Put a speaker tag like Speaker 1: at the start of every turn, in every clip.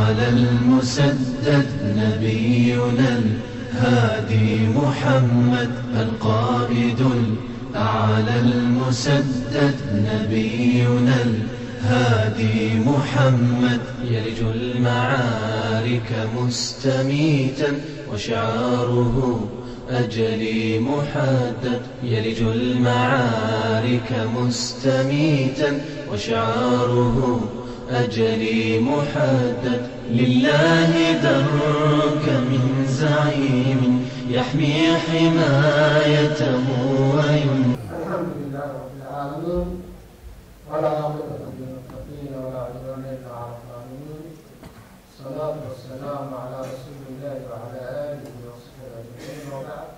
Speaker 1: على المسدد نبينا الهادي محمد القائد الأعلى المسدد نبينا الهادي محمد يلج المعارك مستميتا وشعاره أجلي محدد يلج المعارك مستميتا وشعاره أجلي محدد لله درك من زعيم يحمي حمايته وينفع
Speaker 2: الحمد لله رب العالمين ولا عاقبة للمتقين ولا عدوان إلا على الظالمين الصلاة والسلام على رسول الله وعلى آله وصحبه أجمعين وبعد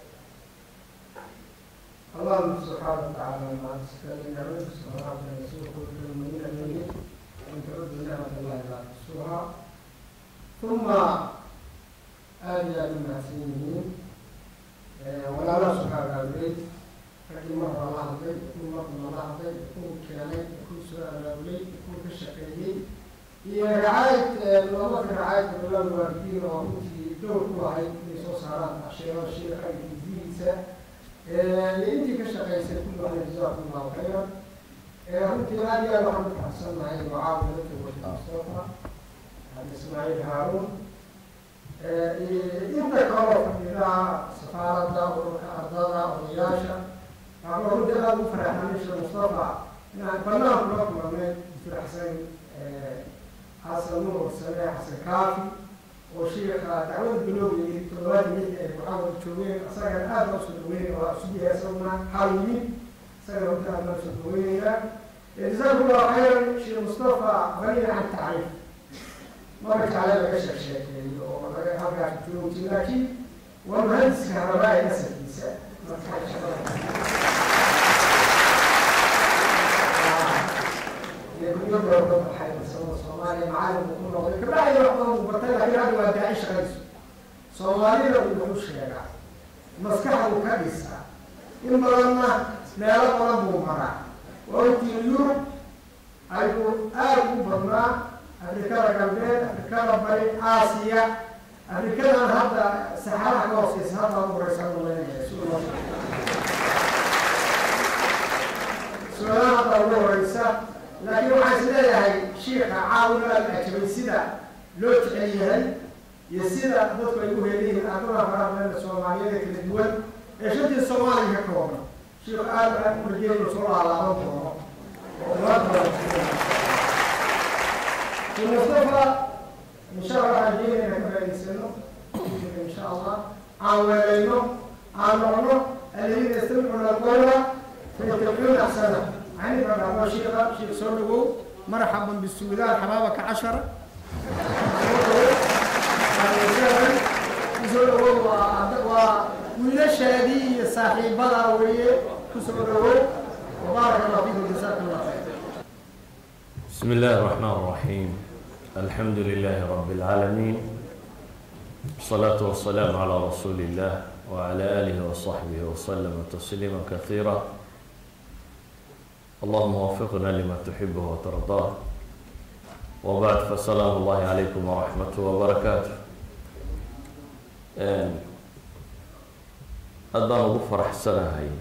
Speaker 2: اللهم سبحانه وتعالى مع السكين نعمك سبحانه وتعالى يسوق كل المؤمنين المؤمنين وإن تعدوا نعمة الله لا تحصوها ثم آل المحسنين ولا الله سبحانه وتعالى raggii mar hore la hadlay kuwii marna la hadlay kuwii keenay kuwii soo abaabulay kuwii ka shaqeeyey iyo racaayad labada racaayad dowlada waalidiin oo runtii dowr ku ahayd inay soo saaraan casheero sheekha iyo didihiisa iyo intii ka shaqeysay kulli waxna jazaakum allahu khayran runtii aad iyo aad waxaan ku faraxsannahay oo caawa dadka wada mustafa hadi ismaaciil haaruun inta kaloo fadhida safaaradda ururka ardada odayaasha waxaa runtii aada u faraxnay sheekh mustafa inaan banaan kula kulanay firaxsan xasan nuur sane xasan kaafi oo sheekha dacwada bilowgay toddobaadii mid ay muxaawad joogeen isagana aada loo soo dhaweynay oo asugiya isaguna xaal yimid isagana runtii aada loo soo dhaweynaya jazaakum allahu khayran sheekh mustafa baniina can tacriif mara jecla laga sheek sheekeeyo oo laga halkaas joogti laakiin waa muhadiska rabaa ee asalkiisa guryo ka baxay farsamo soomaaliya macaalimku ku noqday kabacdi wax badan uu bartay laakiin hadda waa daaci shaqayso soomaalida uu wuxuu sheegaa maskaxdu ka dhisa in badanna meelo badan buu maraa waqtii yurub ayuu aada u badnaa afrikada galbeed afrikada bari aasiya afrikadan hadda saxaaraha ka hooseysa hadda u horeysa malaynaya su-aalaha hadda ugu horeysa laakiin waxaan is leeyahay shiika caawina aada ajabay sida loo jecel yahay iyo sida dadku ay u heliyihiin ardada faraha badan soomaaliyeed kala duwan ee shantii soomaaliya ka kooban shiik aada aad u rajeeya inuu soo laalaaban doono oo umada mustafa insha allah waxaan jeeda inaan ka faa'idaysano insha allah aan weelayno aan noqno aladiina yastamicuna alqawla fayattabicuuna axsana عندي بقى شيخ شيخ سولو مرحبا بالسودان حبابك عشرة ويلاش هذه صاحبها وهي كسولو وبارك الله فيكم جزاك الله خير
Speaker 3: بسم الله الرحمن الرحيم الحمد لله رب العالمين والصلاة والسلام على رسول الله وعلى آله وصحبه وسلم تسليما كثيرا اللهم وفقنا لما تحبه وترضاه وبعد فسلام الله عليكم ورحمته وبركاته aad baan ugu faraxsanahay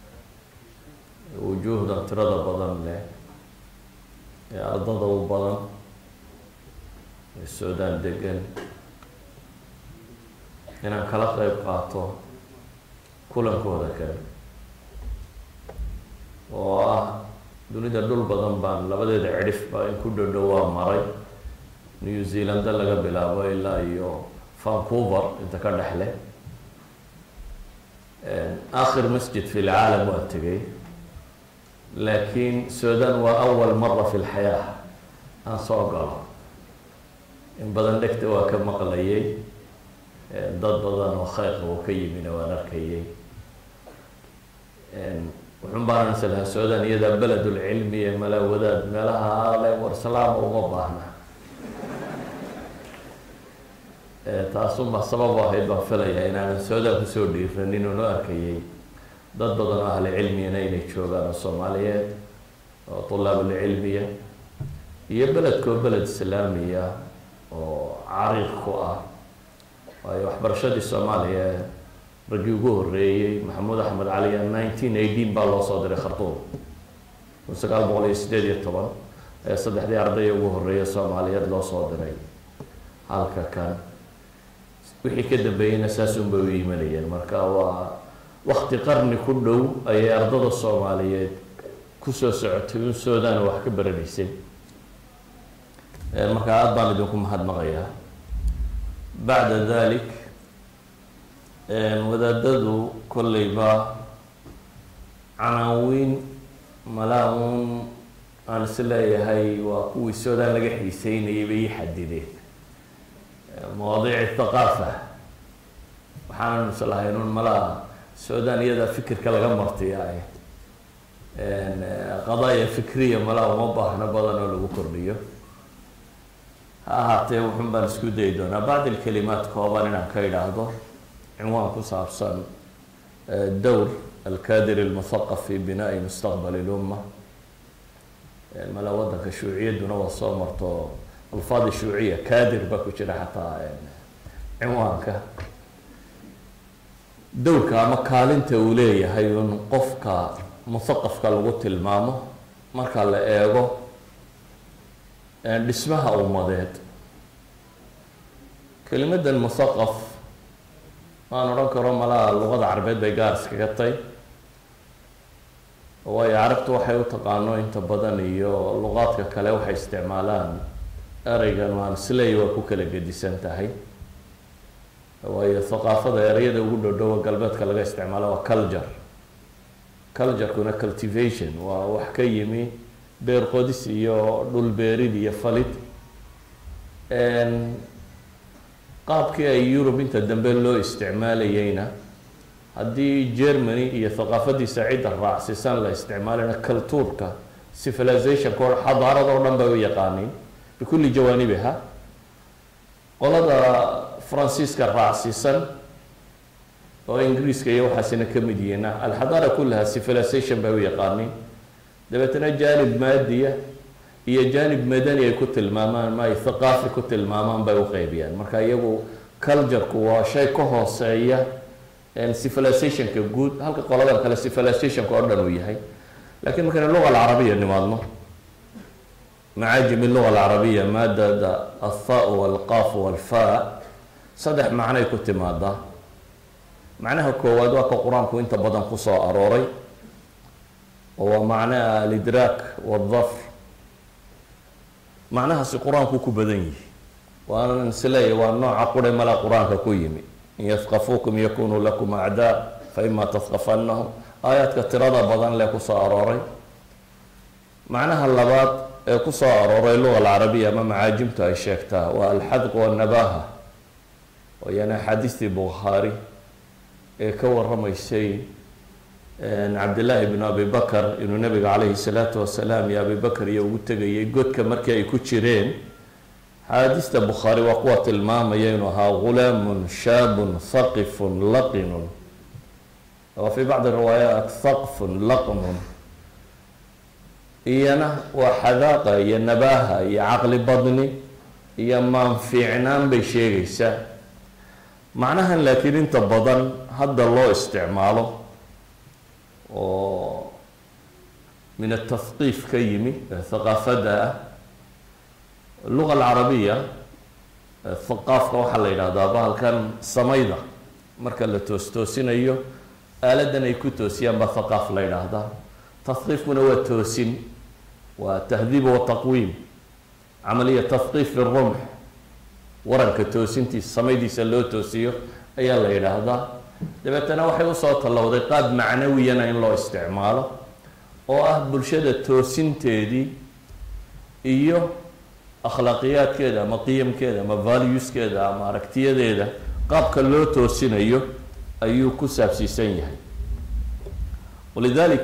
Speaker 3: wujuuhdan tirada badan leh ee ardada u badan ee suudaan degan inaan kala qeyb qaato kulankooda kale oo ah dunida dhul badan baan labadeeda cidhif baa in ku dhodhow waa maray new zealanda laga bilaabo ilaa iyo vancouver inta ka dhexle akhir masjid fi lcaalam waa tegay laakiin sudan waa awal mara fi lxayaa aan soo galo in badan dhegta waa ka maqlayay dad badan oo kheyrka uu ka yimina waan arkayay wuxun baanan islahaa sudan iyadaa beledulcilmi iyo malaawadaad meelaha ale warsalaama uma baahna taasunbaa sabab ahayd baan filayaa inaanan sudan kusoo dhiiranin oo noo arkayay dad badan oo ahli cilmiyana inay joogaan oo soomaaliyeed oo tulaabulcilmiya iyo beledkoo beled islaamiya oo cariiq ku ah waayo waxbarashadii soomaaliya ee raggii ugu horreeyey maxamuud axmed caliya nineteen eighteen baa loo soo diray khartuum kun sagaal boqol iyo sideed iyo toban ee saddexdii ardaya ugu horreeya soomaaliyeed loo soo diray halka kan wixii ka dambeeyeyna saasun bay u imanayeen marka waa wakti qarni ku dhow ayay ardada soomaaliyeed kusoo socotay un sudan wax ka baranaysay marka aada baan idinku mahadnaqayaa bacda dalik wadaadadu kolleyba canaawiin malaa uun aan is leeyahay waa kuwii sudan laga xiiseynayay bay ii xadideen mawaadiici thaqaafa waxaanan islahayn un malaa sudan iyadaa fikirka laga martiyaay qadaaya fikriya malaa uma baahno badan oo lagu kordhiyo ha ahaatee wuxun baan isku dayi doonaa bacd alkalimaat kooban inaan ka idhaahdo cinwaan ku saabsan dowr alkadir almuthaqaf fi binaai mustaqbal lumma malaa waddanka shuuciyadduna waa soo marto alfaadi shuuciya kadir baa ku jira xataa cinwaanka dowrka ama kaalinta uu leeyahay un qofka muthaqafka lagu tilmaamo marka la eego dhismaha ummadeed kelimadan muthaqaf maan odhan karo malaha luqada carabeed bay gaar iskaga tay waayo carabtu waxay u taqaano inta badan iyo luqaadka kale waxay isticmaalaan ereygan waan isleey waa ku kala gedisan tahay waayo thaqaafada ereyada ugu dhodhowa galbeedka laga isticmaalo waa culture culturekuna cultivation waa wax ka yimi beer qodis iyo dhul beerid iyo falid qaabkii ay yurub inta dambe loo isticmaalayeyna haddii germany iyo thaqaafadiisa cidda raacsisan la isticmaalayna cultuurka civilizationka o xadaarada o dhan bay u yaqaaniin bikulli jawaanibiha qolada faransiiska raacsiisan oo ingiriiska iyo waxaasina ka mid yihiina alxadaara kullaha civilization bay u yaqaaniin dabeetana jaanib maadiya iyo jaanib madani ay ku tilmaamaan ma ay thaqaafi ku tilmaamaan bay u qeybiyaan marka iyagu cultureku waa shay ka hooseeya civilizationka guud halka qoladan kale civilizationka oo dhan uu yahay lakiin markaynu luga alcarabiya nimaadno macaajimi luga alcarabiya maadada altha walqaf walfa saddex macnay ku timaadaa macnaha koowaad waa ka qur-aanku inta badan kusoo arooray oo waa macnaha alidraak waldafr macnahaasi qur-aanku ku badan yihi waanan isleeya waa nooca qure malaa qur-aanka ku yimi in yafqafuukum yakunuu lakum acdaa fa ima tafqafanahum aayaadka tirada badan lee kusoo arooray macnaha labaad ee kusoo arooray luga alcarabiya ama macaajimtu ay sheegtaa waa alxadq wanabaha wayaan axaadiistii bukhaari ee ka waramaysay cabdillaahi bnu abi bakar inuu nabiga calayhi salaatu wasalaam iyo abi bakar iyo ugu tegayay godka markii ay ku jireen axaadiista bukhaari waa kuwa tilmaamaya inuu ahaa gulaamun shaabun thaqifun laqinun wa fii bacdi riwaayaat thaqfun laqnun iyana waa xadaaqa iyo nabaaha iyo caqli badni iyo maanfiicnaan bay sheegaysaa macnahan laakiin inta badan hadda loo isticmaalo oo min atahqiif ka yimi thaqaafada ah luga alcarabiya thaqaafka waxaa la yidhahdaa bahalkan samayda marka la toos-toosinayo aaladan ay ku toosiyaan baa thaqaaf la yidhaahdaa tahqiifkuna waa toosin waa tahdiib wa taqwiim camaliya tahqiif fi rumx waranka toosintiisa samaydiisa loo toosiyo ayaa la yidhaahdaa dabeetana waxay usoo tallowday qaab macnawiyana in loo isticmaalo oo ah bulshada toosinteedii iyo akhlaaqiyaadkeeda ama qiyamkeeda ama valueskeeda ama aragtiyadeeda qaabka loo toosinayo ayuu ku saabsiisan yahay walidalik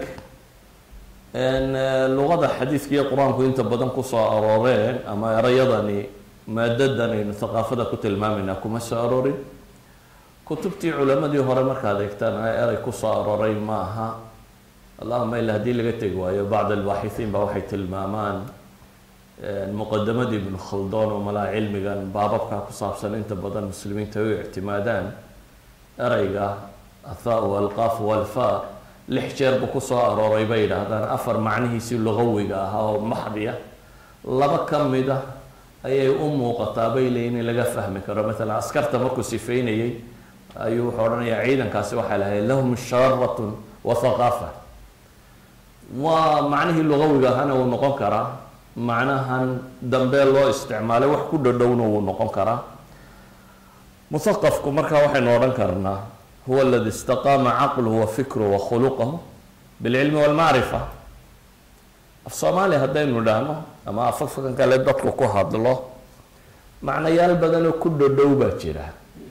Speaker 3: luqada xadiidka iyo qur-aanku inta badan kusoo arooreen ama erayadani maadadan aynu thaqaafada ku tilmaamayna kuma soo aroorin kutubtii culamadii hore markaad eegtaan eray kusoo arooray ma aha allahuma ila haddii laga tegi waayo bacd albaaxithiin ba waxay tilmaamaan muqadamadii ibnu khaldoon oo malaa cilmigan baababka ku saabsan inta badan muslimiinta ay u ictimaadaan ereyga athaa alqaaf walfa lix jeer buu kusoo arooray bay yidhaahdaan afar macnihiisii lugawiga ahaa oo maxdi ah laba ka mid a ayay u muuqataa bay leeyiin in laga fahmi karo maalan askarta markuu sifeynayey ayuu wuxuu odhanayaa ciidankaasi waxay lahayd lahum sharatun wa thaqaafa waa macnihii lugawiga ahana wuu noqon karaa macnahan dambe loo isticmaalay wax ku dhodhowna wuu noqon karaa muthaqafku markaa waxaynu odhan karnaa huwa aladi istaqaama caqluhu wa fikruhu wa khuluqahu bilcilmi walmacrifa af soomaaliya haddaynu idhaahno ama afafkan kale dadku ku hadlo macnayaal badanoo ku dhodhow baa jira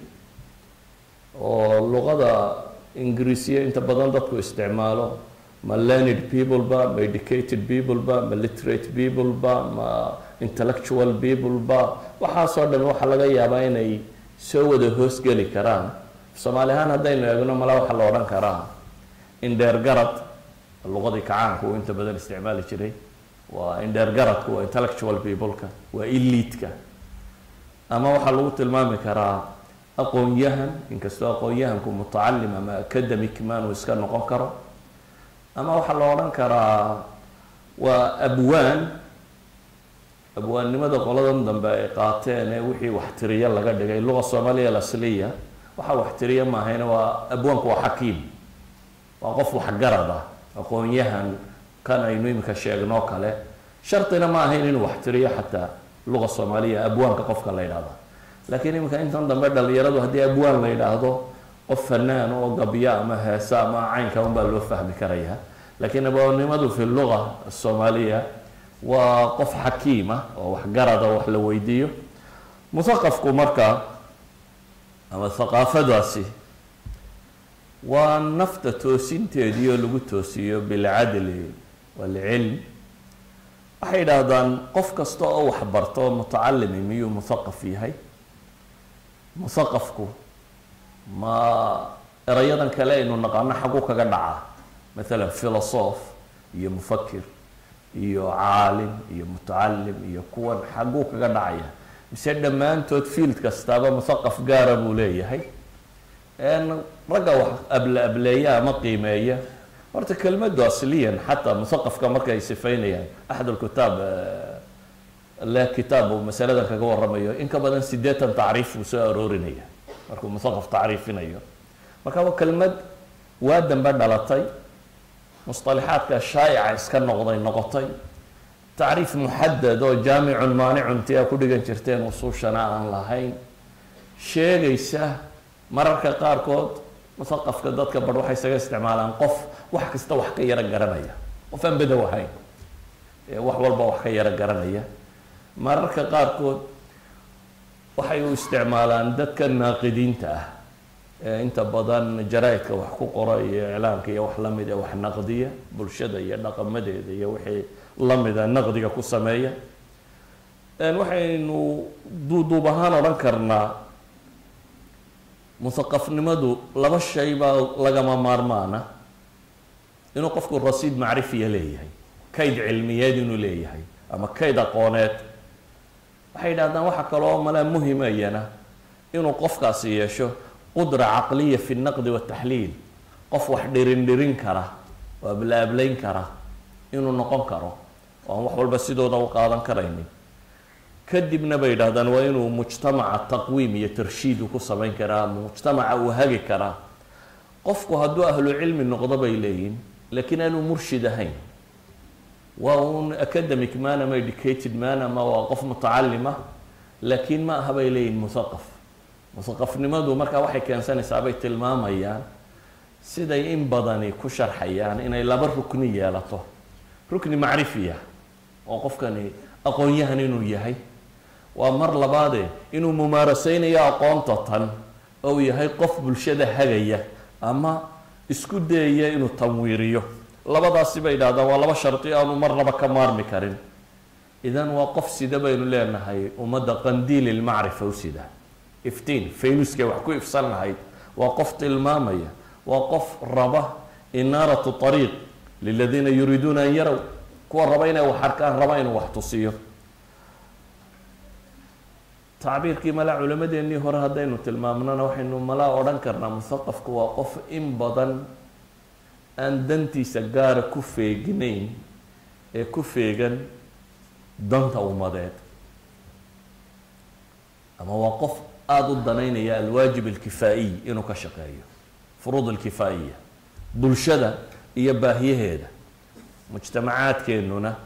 Speaker 3: oo luqada ingiriisiya inta badan dadku isticmaalo ma learned people ba ma educated people ba ma literate people ba ma intellectual people ba waxaasoo dhan waxaa laga yaabaa inay soo wada hoosgeli karaan soomaali ahaan haddaynu eegno mala waxaa la odhan karaa indheer garad luqadii kacaanku uu inta badan isticmaali jiray waa indheer garadku waa intellectual peopleka waa eliidka ama waxaa lagu tilmaami karaa aqoon-yahan inkastoo aqoon-yahanku mutacalim ama academic man uu iska noqon karo ama waxaa la odhan karaa waa abwaan abwaannimada qoladan dambe ay qaateen ee wixii waxtiriya laga dhigay luqa soomaaliya alasliya waxaa waxtiriya maahayna waa abwaanku waa xakiim waa qof waxgarad ah aqoon-yahan kan aynu imika sheegnoo kale shartina ma ahayn inuu waxtiriyo xataa luqa soomaaliya abwaanka qofka la yidhahda laakiin iminka intan dambe dhalinyaradu haddii abwaan la yidhaahdo qof fanaan oo gabya ama heesa ama caynka unbaa loo fahmi karaya laakiin abwaannimadu fi luga soomaaliya waa qof xakiima oo waxgarada wax la weydiiyo muthaqafku marka ama thaqaafadaasi waa nafta toosinteedii oo lagu toosiyo bilcadli walcilm waxay yidhaahdaan qof kasta oo waxbarto mutacalimi miyuu muthaqaf yahay muthaqafku ma erayadan kale aynu naqaano xagu kaga dhacaa maalan philosoph iyo mufakir iyo caalim iyo mutacalim iyo kuwan xaguu kaga dhacaya mise dhammaantood field kastaaba muthaqaf gaara buu leeyahay ragga wax able ableeya ama qiimeeya horta kelmadu asliyan xataa muthaqafka markay sifeynayaan axad alkitaab le kitaab uu masaladan kaga waramayo in ka badan sideetan tacriif buu soo aroorinaya markuu muthaqaf tacriifinayo marka waa kelmad waa dambe dhalatay musطalixaadka shaa'ica iska noqday noqotay tacriif muxadad oo jaamicun maanicun ti aa ku dhigan jirteen usuushana aan lahayn sheegaysa mararka qaarkood muthaqafka dadka bar waxay isaga isticmaalaan qof wax kasta wax ka yaro garanaya qof aan bedow ahayn wax walba wax ka yaro garanaya mararka qaarkood waxay u isticmaalaan dadka naaqidiinta ah ee inta badan jaraa-idka wax ku qora iyo iclaamka iyo wax lamid ee wax naqdiya bulshada iyo dhaqamadeeda iyo wixii lamida naqdiga ku sameeya waxaynu duuduub ahaan odhan karnaa muthaqafnimadu laba shay baa lagama maarmaana inuu qofku rasiid macrifiya leeyahay kayd cilmiyeed inuu leeyahay ama kayd aqooneed waxay yidhahdaan waxaa kaloo malaa muhimayana inuu qofkaasi yeesho qudra caqliya fi naqdi wataxliil qof wax dhirin dhirin kara oo ablaablayn kara inuu noqon karo oo aan wax walba sidooda u qaadan karaynin kadibna bay yidhahdaan waa inuu mujtamaca taqwiim iyo tarshiid uu ku samayn karaa mujtamaca uu hagi karaa qofku hadduu ahlu cilmi noqdo bay leeyihin laakiin aanuu murshid ahayn waa un academic man ama educated man ama waa qof mutacalima laakiin ma aha bay leeyihin muthaqaf muthaqafnimadu markaa waxay keensanaysaa bay tilmaamayaan siday in badani ku sharxayaan inay laba rukni yeelato rukni macrifiya oo qofkani aqoon-yahan inuu yahay waa mar labaade inuu mumaaraseynayo aqoonta tan ou yahay qof bulshada hagaya ama isku dayaya inuu tanwiiriyo labadaasi bay idhahdaan waa laba shardi aanu marnaba ka maarmi karin idan waa qof sida baynu leenahay ummadda qandiil ilmacrifa u sida iftiin faynuskay wax ku ifsan lahayd waa qof tilmaamaya waa qof raba inaaratu ariiq liladiina yuriiduuna an yarow kuwa raba inay wax arkaan raba inuu wax tusiyo tacbiirkii malaa culammadeennii hore haddaynu tilmaamnona waxaynu malaa odhan karnaa muthaqafku waa qof in badan aan dantiisa gaara ku feeginayn ee ku feegan danta ummadeed ama waa qof aada u danaynaya alwaajib alkifaa'iy inuu ka shaqeeyo furuud alkifaa'iya bulshada iyo baahiyaheeda mujtamacaadkeennuna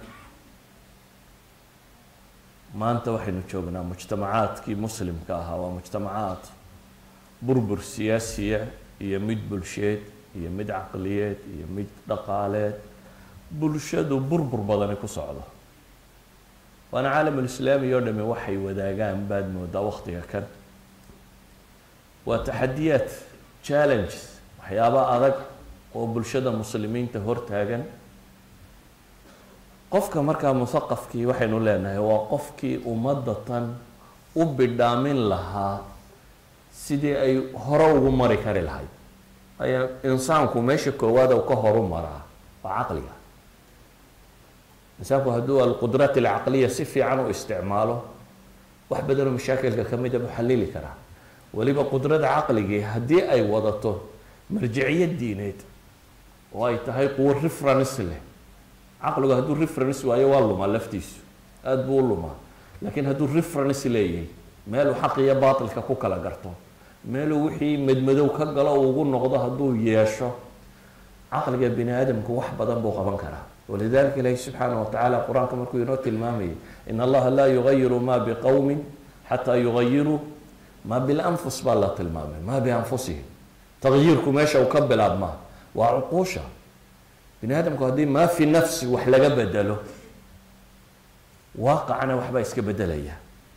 Speaker 3: maanta waxaynu joognaa mujtamacaadkii muslimka ahaa waa mujtamacaad burbur siyaasiya iyo mid bulsheed iyo mid caqliyeed iyo mid dhaqaaleed bulshadu burbur badani ku socdo waana caalamulislaami oo dhami waxay wadaagaan baad moodaa waktiga kan waa taxadiyaad challenges waxyaaba adag oo bulshada muslimiinta hortaagan qofka markaa muthaqafkii waxaynu leenahay waa qofkii ummadda tan u bidhaamin lahaa sidii ay hore ugu mari kari lahayd aya insaanku meesha koowaad u ka horu maraa waa caqliga insaanku hadduu alqudraat alcaqliya si fiican u isticmaalo wax badanoo mashaakilka ka mida buu xalili karaa weliba qudrada caqligii haddii ay wadato marjiciyad diineed oo ay tahay quwo reference leh caqligu hadduu reference waayo waa lumaa laftiisu aada buu u lumaa laakiin hadduu reference leeyahay meeluu xaq iyo baatilka ku kala garto meeluu wixii madmadow ka galo uu ugu noqdo hadduu yeesho caqliga bini aadamku wax badan buu qaban karaa walidalika ilaahi subxaanah watacaala qur-aanka markuu inoo tilmaamayay in allaha laa yugayiru ma biqowmin xataa yugayiruu ma bilanfus baa la tilmaamay ma bianfusihim tagyiirku meesha uu ka bilaabmaa waa cuquusha bini aadamku haddii maa fi nafsi wax laga bedelo waaqacana waxbaa iska bedelaya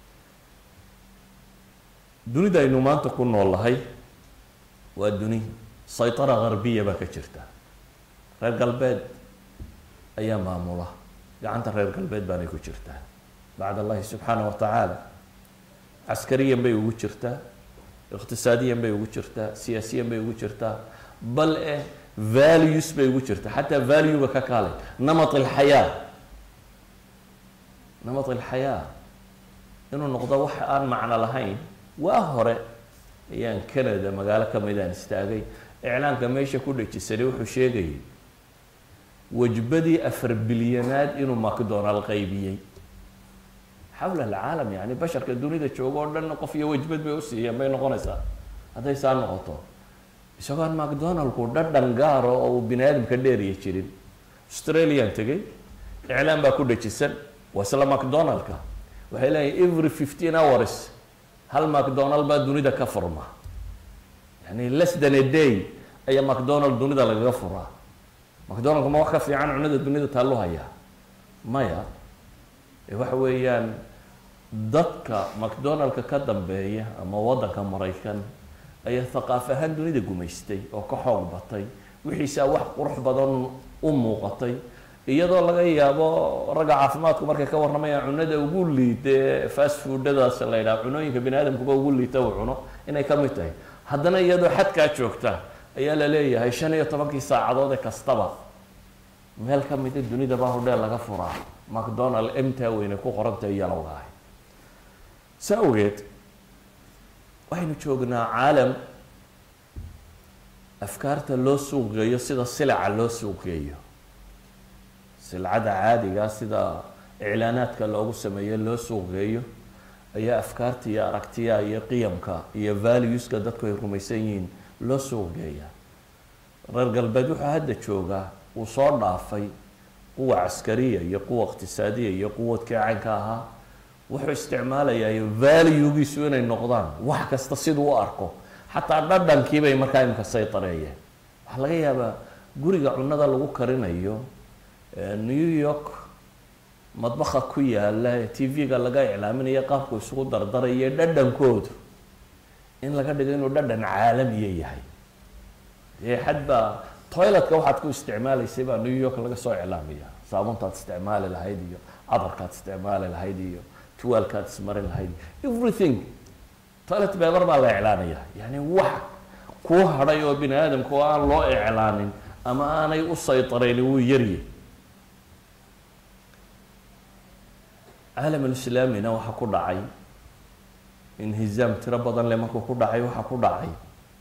Speaker 3: dunida aynu maanta ku nool lahay waa duni saytara garbiya baa ka jirta reer galbeed ayaa maamula gacanta reer galbeed baanay ku jirtaa bacd allahi subxaanah wa tacaala caskariyan bay ugu jirtaa iqtisaadiyan bay ugu jirtaa siyaasiyan bay ugu jirtaa bal eh values bay ugu jirtaa xataa valuega ka kaalay namat alxayaa namat alxayaa inuu noqdo wax aan macno lahayn waa hore ayaan canada magaalo kamidaan istaagay iclaanka meesha ku dhejisanay wuxuu sheegayay wajbadii afar bilyanaad inuu macdonald qaybiyey xawla alcaalam yani basharka dunida jooga oo dhan qof iyo wajbad bay usiiyeen bay noqonaysaa hadday saa noqoto isagoon macdonaldku dhadhan gaaro oo uu bini aadamka dheeriya jirin australian tegay iclaan baa ku dhejisan waa isla macdonaldka waxay leeyihin every fifteen hours hal macdonald baa dunida ka furma yani less than a day ayaa macdonald dunida lagaga furaa macdonaldku ma wax ka fiican cunada dunida taallu hayaa maya waxa weeyaan dadka macdonaldka ka dambeeya ama waddanka maraykan ayaa thaqaaf ahaan dunida gumaystay oo ka xoog batay wixiisaa wax qurux badan u muuqatay iyadoo laga yaabo ragga caafimaadku markay ka warramayaan cunada ugu liida fast foodadaas la yidhaha cunooyinka bini aadamkuba ugu liita uu cuno inay ka mid tahay haddana iyadoo xadkaa joogta ayaa la leeyahay shan iyo tobankii saacadood ee kastaba meel ka mida dunida baa hodheel laga furaa macdonald emtaa weyne ku qorantahay yalowga ahay sa awgeed waxaynu joognaa caalam afkaarta loo suuqgeeyo sida silaca loo suuqgeeyo silcada caadiga sida iclaanaadka loogu sameeyo loo suuqgeeyo ayaa afkaarta iyo aragtiyaha iyo qiyamka iyo valueska dadku ay rumaysan yihiin loo suuqgeeya reer galbeed wuxuu hadda joogaa uu soo dhaafay quwa caskariya iyo quwa iqtisaadiya iyo quwadkii caynka ahaa wuxuu isticmaalayaa valuegiisu inay noqdaan wax kasta siduu u arko xataa dhadhankii bay markaa imika saytareeyeen waxaa laga yaabaa guriga cunada lagu karinayo new york madbaha ku yaala ee t v-ga laga iclaaminayo qaabku isugu dardarayo dhadhankoodu in laga dhigo inuu dhadhan caalamiya yahay ee xadbaa toiletka waxaad ku isticmaalaysay baa new york laga soo iclaamaya saabuntaad isticmaali lahayd iyo cadarkaad isticmaali lahayd iyo tuwaalkaad ismarin lahayd everything toilet beber baa la iclaanaya yani wax kuu hadhay oo bini aadamka oo aan loo iclaanin ama aanay u saytarayni wuu yarye caalam alislaamina waxaa ku dhacay inhizaam tiro badan le markuu ku dhacay waxaa ku dhacay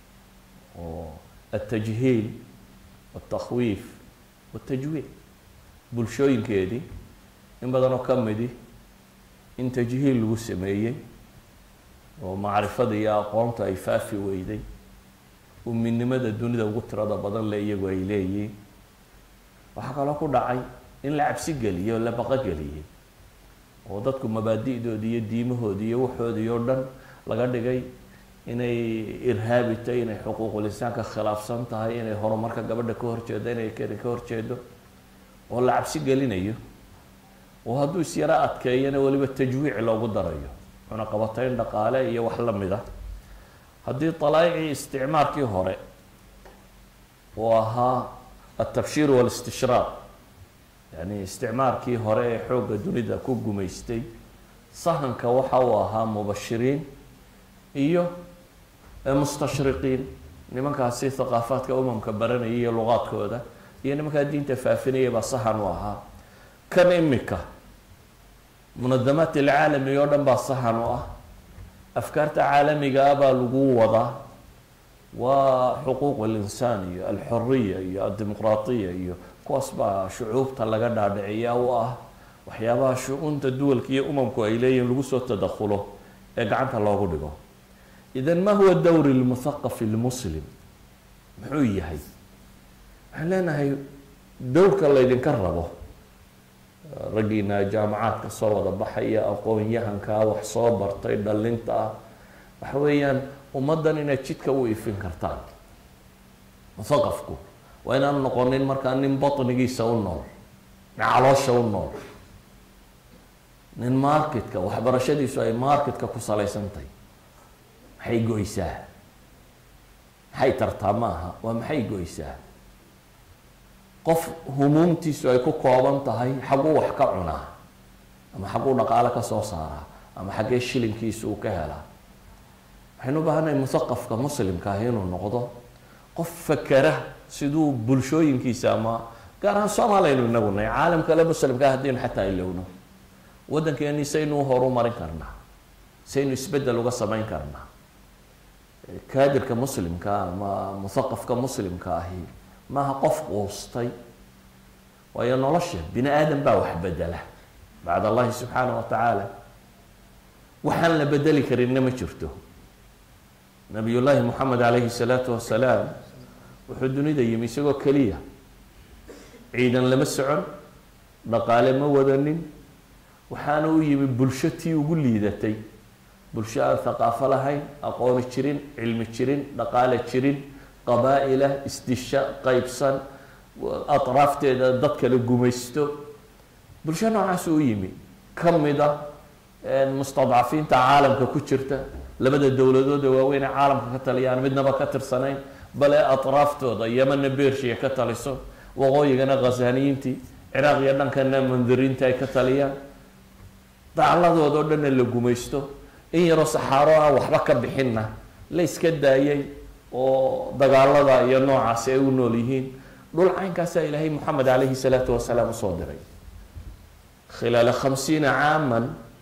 Speaker 3: oo altajhiil altakhwiif waltajwiic bulshooyinkeedii in badan oo ka midi in tajhiil lagu sameeyey oo macrifada iyo aqoonta ay faafi weyday uminimada dunida ugu tirada badan le iyagu ay leeyihiin waxaa kaloo ku dhacay in la cabsi geliyey oo la baqogeliyey oo dadku mabaadi'doodi iyo diimahoodi iyo waxoodii oo dhan laga dhigay inay irhaabi tahay inay xuquuqul insaanka khilaafsan tahay inay horumarka gabadha ka horjeedo inay keri ka horjeedo oo la cabsi gelinayo oo hadduu is yaro adkeeyana weliba tajwiic loogu darayo cunaqabatayn dhaqaale iyo wax la mid a haddii dalaa'icii isticmaarkii hore uu ahaa altabshiir waalistishraaq yani isticmaarkii hore ee xoogga dunida ku gumaystay sahanka waxa uu ahaa mubashiriin iyo mustashriqiin nimankaasi thaqaafaadka umamka baranaya iyo luqaadkooda iyo nimankaa diinta faafinaya baa sahan u ahaa kan imika munadamaat alcaalami oo dhan baa sahan u ah afkaarta caalamiga ah baa lagu wadaa waa xuquuq alinsaan iyo alxuriya iyo addimuqraatiya iyo kuwaas baa shucuubta laga dhaadhiciyaa u ah waxyaabaha shu-uunta duwalka iyo umamku ay leeyihin lagu soo tadakhulo ee gacanta loogu dhigo idan ma huwa dowri lmuthaqafi lmuslim muxuu yahay waxaan leenahay dowrka laydinka rabo raggiina jaamacaadka soo wada baxaya aqoon-yahankaa wax soo bartay dhalinta ah waxa weeyaan ummaddan inaad jidka u ifin kartaan muthaqafku waa inaan noqonin markaa nin batnigiisa u nool nin caloosha u nool nin marketka waxbarashadiisu ay marketka ku salaysantahy maxay goysaa maxay tartaa ma aha waa maxay goysaa qof humuumtiisu ay ku kooban tahay xagguu wax ka cunaa ama xagguu dhaqaale ka soo saaraa ama xaggee shilinkiisu uu ka helaa waxaynu u baahannahay muthaqafka muslimka ah inuu noqdo qof fakera siduu bulshooyinkiisa ama gaar ahaan soomaaliyaynu inagu nahay caalam kale muslimkaa haddaynu xataa ilowno waddankeeni saynu horu marin karnaa saynu isbeddel uga samayn karnaa kaadirka muslimka ama muthaqafka muslimka ahi maaha qof quustay waayo nolosha bini aadam baa wax bedela bacd allahi subxaana wa tacaala waxaan la bedeli karinna ma jirto nabiy llaahi moxamed calayhi salaatu wasalaam wuxuu dunida yimi isagoo keliya ciidan lama socon dhaqaale ma wadanin waxaana u yimi bulsho tii ugu liidatay bulsho aan thaqaafo lahayn aqooni jirin cilmi jirin dhaqaale jirin qabaa-ila isdisha qeybsan atraafteeda dad kale gumaysto bulsho noocaas u yimi ka mid a mustadcafiinta caalamka ku jirta labada dowladood ee waaweyn ee caalamka ka taliyaan midnaba ka tirsanayn bale atraaftooda yamana bershiya ka taliso waqooyigana khasaniyiintii ciraaq iyo dhankana mandiriinta ay ka taliyaan dacladooda o dhanna la gumaysto in yaroo saxaaro aan waxba ka bixinna la iska daayay oo dagaalada iyo noocaasi ay u nool yihiin dhul caynkaasaa ilaahay moxamed calayhi salaatu wasalaam usoo diray khilaala khamsiina caaman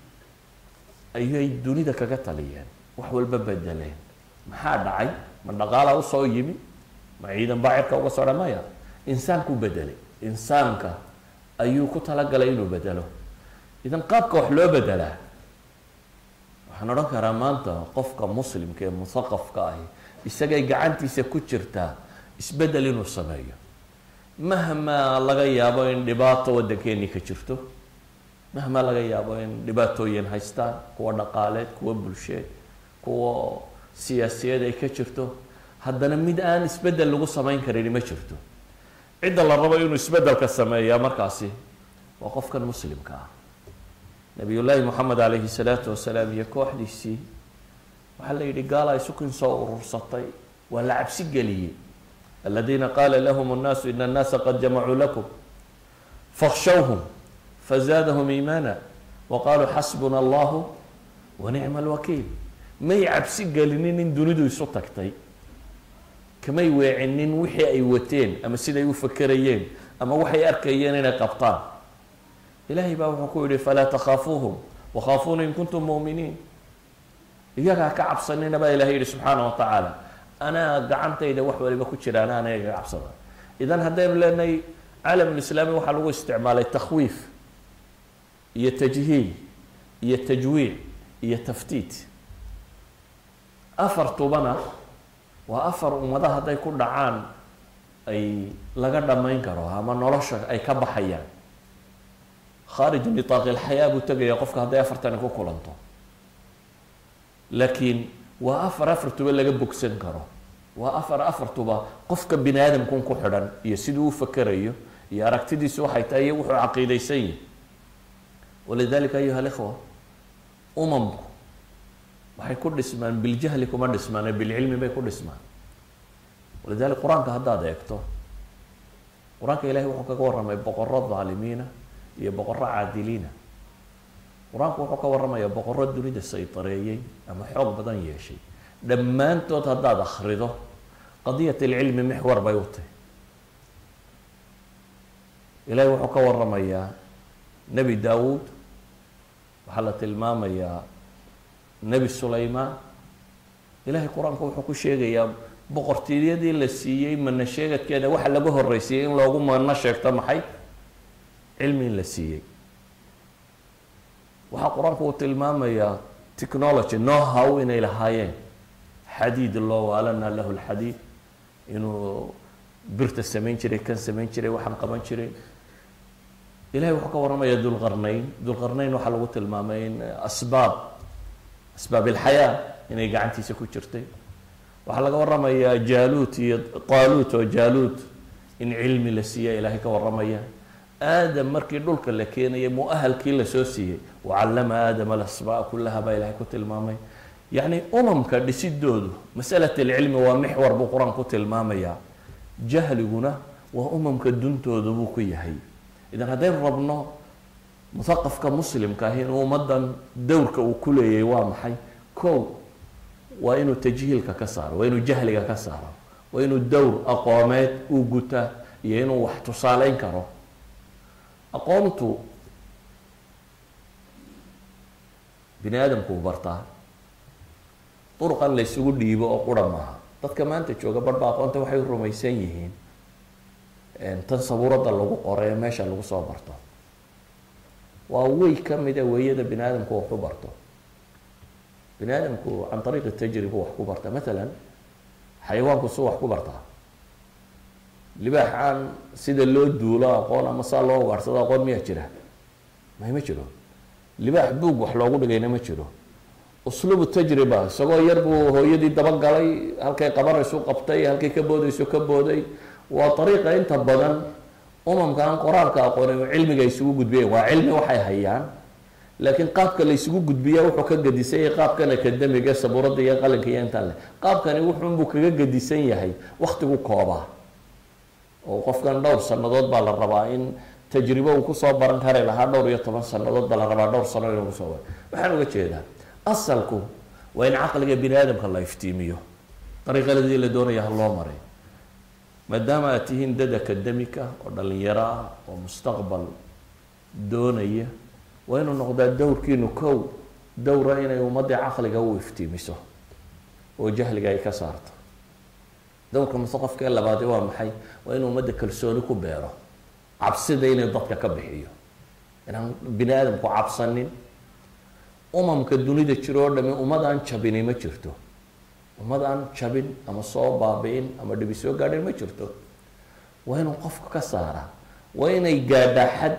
Speaker 3: ayay dunida kaga taliyeen wax walba bedeleen maxaa dhacay ma dhaqaala usoo yimi ma ciidan baa cirka uga soo dhamaya insaanku bedelay insaanka ayuu ku talagalay inuu bedelo idan qaabka wax loo bedelaa waxaan odhan karaa maanta qofka muslimka ee muthaqafka ahi isagay gacantiisa ku jirtaa isbedel inuu sameeyo mahmaa laga yaabo in dhibaato waddankeenii ka jirto mahmaa laga yaabo in dhibaatooyin haystaan kuwa dhaqaaleed kuwa bulsheed kuwa siyaasiyeed ay ka jirto haddana mid aan isbedel lagu samayn karin ma jirto cidda la rabo inuu isbedelka sameeyaa markaasi waa qofkan muslimka ah nabiy llaahi moxamed calayhi salaatu wasalaam iyo kooxdiisii waxaa la yidhi gaala isukin soo urursatay waa la cabsi geliyey aladiina qaala lahum annaasu ina annaasa qad jamacuu lakum fakhshawhum fazaadahum iimaana wa qaluu xasbuna allahu wa nicma alwakiil may cabsi gelinin in dunidu isu tagtay kamay weecinin wixii ay wateen ama siday u fakerayeen ama waxay arkayeen inay qabtaan ilaahay baa wuxuu ku yihi falaa takhaafuuhum wakhaafuuna in kuntum mu'miniin iyagaa ka cabsanina baa ilahay yihi subxaana wa tacaala anaa gacantayda wax waliba ku jiraan anaga ka cabsada idan haddaynu leenahay caalamulislaami waxaa lagu isticmaalay takhwiif iyo tajhiil iyo tajwiic iyo taftiit afartubana waa afar ummada hadday ku dhacaan ay laga dhamayn karo ama nolosha ay ka baxayaan khaarij nitaaqi lxayaa buu tegaya qofka hadday afartani ku kulanto laakiin waa afar afartuba laga bogsan karo waa afar afartuba qofka bini aadamkun ku xidhan iyo siduu u fakerayo iyo aragtidiisu waxay tahay iyo wuxuu caqiidaysan yahi walidalika ayuha alikhwa umamku waxay ku dhismaan biljahli kuma dhismaan ee bilcilmi bay ku dhismaan walidalik qur-aanka haddaad eegto qur-aanka ilahay wuxuu kaga warramay boqoro dhaalimiina iyo boqoro caadiliina qur-aanku wuxuu ka warramayaa boqoro dunida saytareeyey ama xoog badan yeeshay dhammaantood haddaad akrido qadiyat alcilmi mixwar bay u tahy ilahay wuxuu ka warramayaa nebi daawuud waxaa la tilmaamayaa nebi sulaymaan ilahay qur-aanku wuxuu ku sheegayaa boqortooyadii la siiyey mana sheegadkeeda waxa laga horreysiiyey in loogu mano sheegto maxay cilmi in la siiyey waxaa qur-aanku uu tilmaamayaa technology no how inay lahaayeen xadiid loo waalanaa lahu lxadiid inuu birta samayn jiray kan samayn jiray waxaan qaban jiray ilahay wuxuu ka warramaya dulqarnayn dulqarnayn waxaa lagu tilmaamay in asbaab asbaab ilxayaa inay gacantiisa ku jirtay waxaa laga warramayaa jaaluut iyo qaaluut oo jaaluut in cilmi la siiya ilaahay ka warramaya aadam markii dhulka la keenayay mu-ahalkii lasoo siiyey wacallama aadama alasmaa kullaha baa ilahay ku tilmaamay yacni umamka dhisidoodu masalat alcilmi waa mixwar buu qur-aan ku tilmaamayaa jahliguna waa umamka duntooda buu ku yahay idan haddaynu rabno muthaqafka muslimka ah inuu ummadan dowrka uu ku leeyahay waa maxay kow waa inuu tajhiilka ka saaro waa inuu jahliga ka saaro waa inuu dowr aqoomeed uu gutaa iyo inuu wax tusaaleyn karo aqoontu bini aadamku u bartaa duruqan la ysugu dhiibo oo qura maaha dadka maanta jooga barhba aqoonta waxay rumaysan yihiin tan sabuuradda lagu qoray ee meesha lagu soo barto waa wey ka mida weeyada bini aadamku wax ku barto bini aadamku can ariiqi tajriba wax ku barta matalan xayawaanku su wax ku bartaa libaax aan sida loo duulo aqoon ama saa loo ugaarsado aqoon miyaa jira may ma jiro libaax buug wax loogu dhigayna ma jiro usluubu tajriba isagoo yar buu hooyadii dabagalay halkay qabanaysu qabtay halkay ka boodayso ka booday waa ariiqa inta badan umamka aan qoraalka aqoonin cilmiga isugu gudbiyen waa cilmi waxay hayaan laakiin qaabka la isugu gudbiya wuxuu ka gadisay qaabkan akademiga sabuuradda iyo qalinka iyo intaan leh qaabkani wuxuunbuu kaga gadisan yahay waktigu koobaa oo qofkan dhowr sanadood baa la rabaa in tajribo uu kusoo baran kari lahaa dhowr iyo toban sanadood baa la rabaa dhowr sano inuu kusoo baran waxaan uga jeedaa asalku waa in caqliga bini aadamka la iftiimiyo dariiqaladii la doonaya ha loo maray maadaama aad tihiin dad akademika oo dhalinyaro ah oo mustaqbal doonaya waa inuu noqdaa dowrkiinu kow dowra inay ummadii caqliga u iftiimiso oo jahliga ay ka saarto dowrka musaqafka ee labaadi waa maxay waa inuu ummadda kalsooni ku beero cabsida inay dadka ka bixiyo inaan bini aadamku cabsanin umamka dunida jiro oo dhami ummad aan jabini ma jirto ummad aan jabin ama soo baabi-in ama dhibi soo gaadhin ma jirto waa inuu qofka ka saara waa inay gaadhaa xad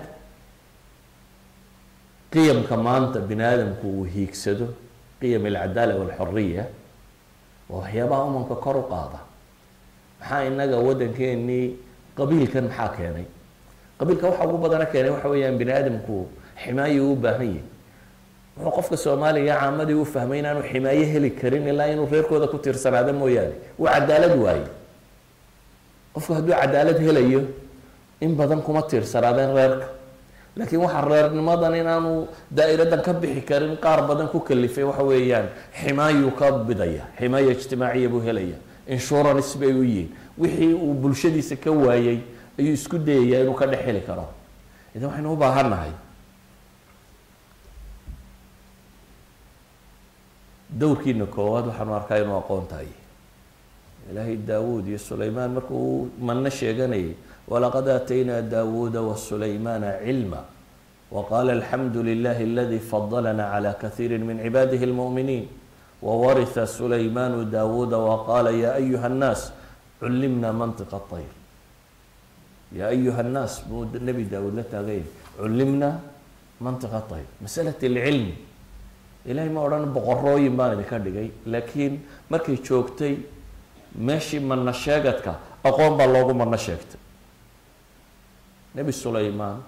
Speaker 3: qiyamka maanta bini aadamku uu hiigsado qiyam alcadaala walxuriya waa waxyaabaha umamka kor u qaada maxaa inaga waddankeenii qabiilkan maxaa keenay qabiilka waxa ugu badana keenay waxa weeyaan bini aadamku ximaayo u baahan yahi wuxuu qofka soomaaliga caamadii u fahmay inaanu ximaayo heli karin ilaa inuu reerkooda ku tiirsanaado mooyaane uu cadaalad waayo qofku hadduu cadaalad helayo in badan kuma tiirsanaadeen reerka laakiin waxaa reernimadan inaanu daairadan ka bixi karin qaar badan ku kalifay waxa weeyaan ximaayuu ka bidaya ximaayo ijtimaaciya buu helaya insurance bay u yihiin wixii uu bulshadiisa ka waayay ayuu isku dayayaa inuu ka dhex heli karo idan waxaynu u baahannahay dowrkiina koowaad waxaanu arkaa inuu aqoon tahay ilaahay daawuud iyo sulaymaan markuu manno sheeganayay walaqad aataynaa daawuuda wasulaymaana cilma waqaala alxamdu lilahi aladi fadalana cala kaiiri min cibaadihi lmu'miniin wawarisa sulaymaanu daawuuda waqaala ya ayuha nnaas cullimna mantiqa ayr ya ayuha nnaas buu nebi daawuud la taaganya cullimna mantiqa ayr masalat alcilmi ilahay ma odhan boqorooyin baan idinka dhigay laakiin markay joogtay meeshii manno sheegadka aqoon baa loogu manno sheegtay nebi sulaymaan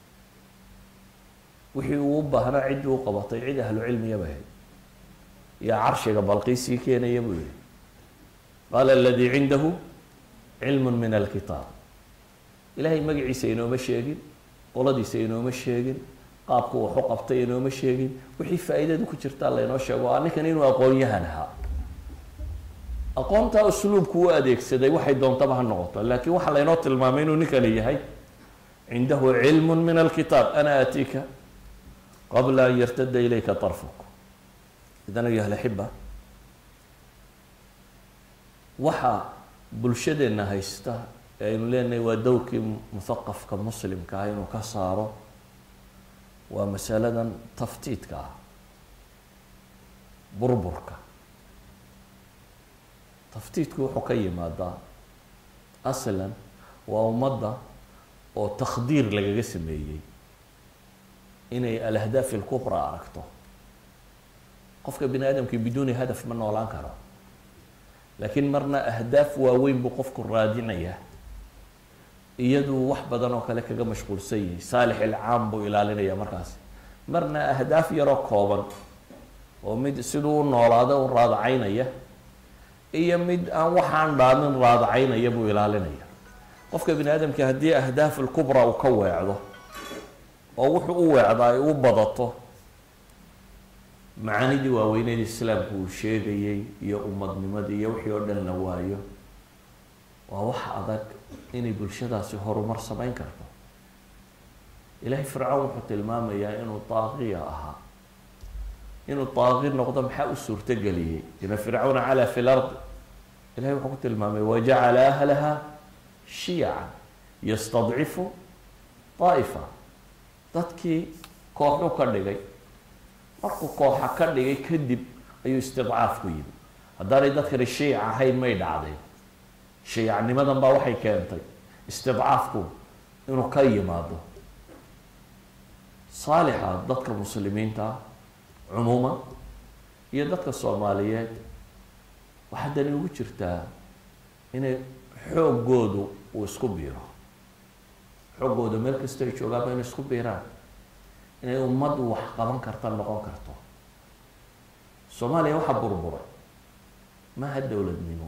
Speaker 3: wixii uu u baahnaa ciddii u qabatay cid ahlu cilmiya bay ahayd yaa carshiga balqiisii keenaya buu yihi qaala aladii cindahu cilmu min alkitaab ilaahay magaciisa inooma sheegin qoladiisa inooma sheegin qaabku waxu qabtay inooma sheegin wixii faa-iidadu ku jirtaa laynoo sheego a ninkan inuu aqoon-yahan ahaa aqoontaa usluubku u adeegsaday waxay doontaba ha noqoto laakiin waxaa laynoo tilmaamay inuu ninkani yahay cindahu cilmu min alkitaab ana aatiika qabla an yartada ilayka طarfuk idan ayuha laxiba waxa bulshadeenna haysta ee aynu leenahay waa dowrkii muthaqafka muslimka ah inuu ka saaro waa masaladan taftiidka ah burburka taftiidku wuxuu ka yimaadaa aslan waa ummadda oo takhdiir lagaga sameeyey inay alahdaaf ilkubra aragto qofka bini aadamkii biduuni hadaf ma noolaan karo laakiin marna ahdaaf waaweyn buu qofku raadinaya iyaduu wax badan oo kale kaga mashquulsan yahay saalix ilcaam buu ilaalinaya markaasi marna ahdaaf yaroo kooban oo mid siduu u noolaado u raadacaynaya iyo mid aan waxaan dhaamin raadacaynaya buu ilaalinaya qofka bini aadamka haddii ahdaaf ilkubra uu ka weecdo oo wuxuu u weecdaa ay u badato macaanidii waaweyneed islaamku uu sheegayey iyo umadnimadii iyo wixii oo dhan la waayo waa wax adag inay bulshadaasi horumar samayn karto ilaahay fircawn wuxuu tilmaamayaa inuu daaqiya ahaa inuu daaqi noqdo maxaa u suurtogeliyey ina fircawna calaa fi lardi ilahay wuxuu ku tilmaamay wajacala ahlaha shiyacan yastadcifu daa'ifa dadkii kooxuu ka dhigay markuu kooxa ka dhigay kadib ayuu istidcaaf ku yimi haddaanay dadkani shiic ahayn may dhacdeen shiicnimadan baa waxay keentay istidcaafku inuu ka yimaado saalixa dadka muslimiinta cumuuman iyo dadka soomaaliyeed waxaa dani ugu jirtaa inay xooggoodu uu isku biiro xooggooda meel kasta ay joogaanba inay isku biiraan inay ummaddu wax qaban karta noqon karto soomaaliya waxaa burburay maaha dowladnimo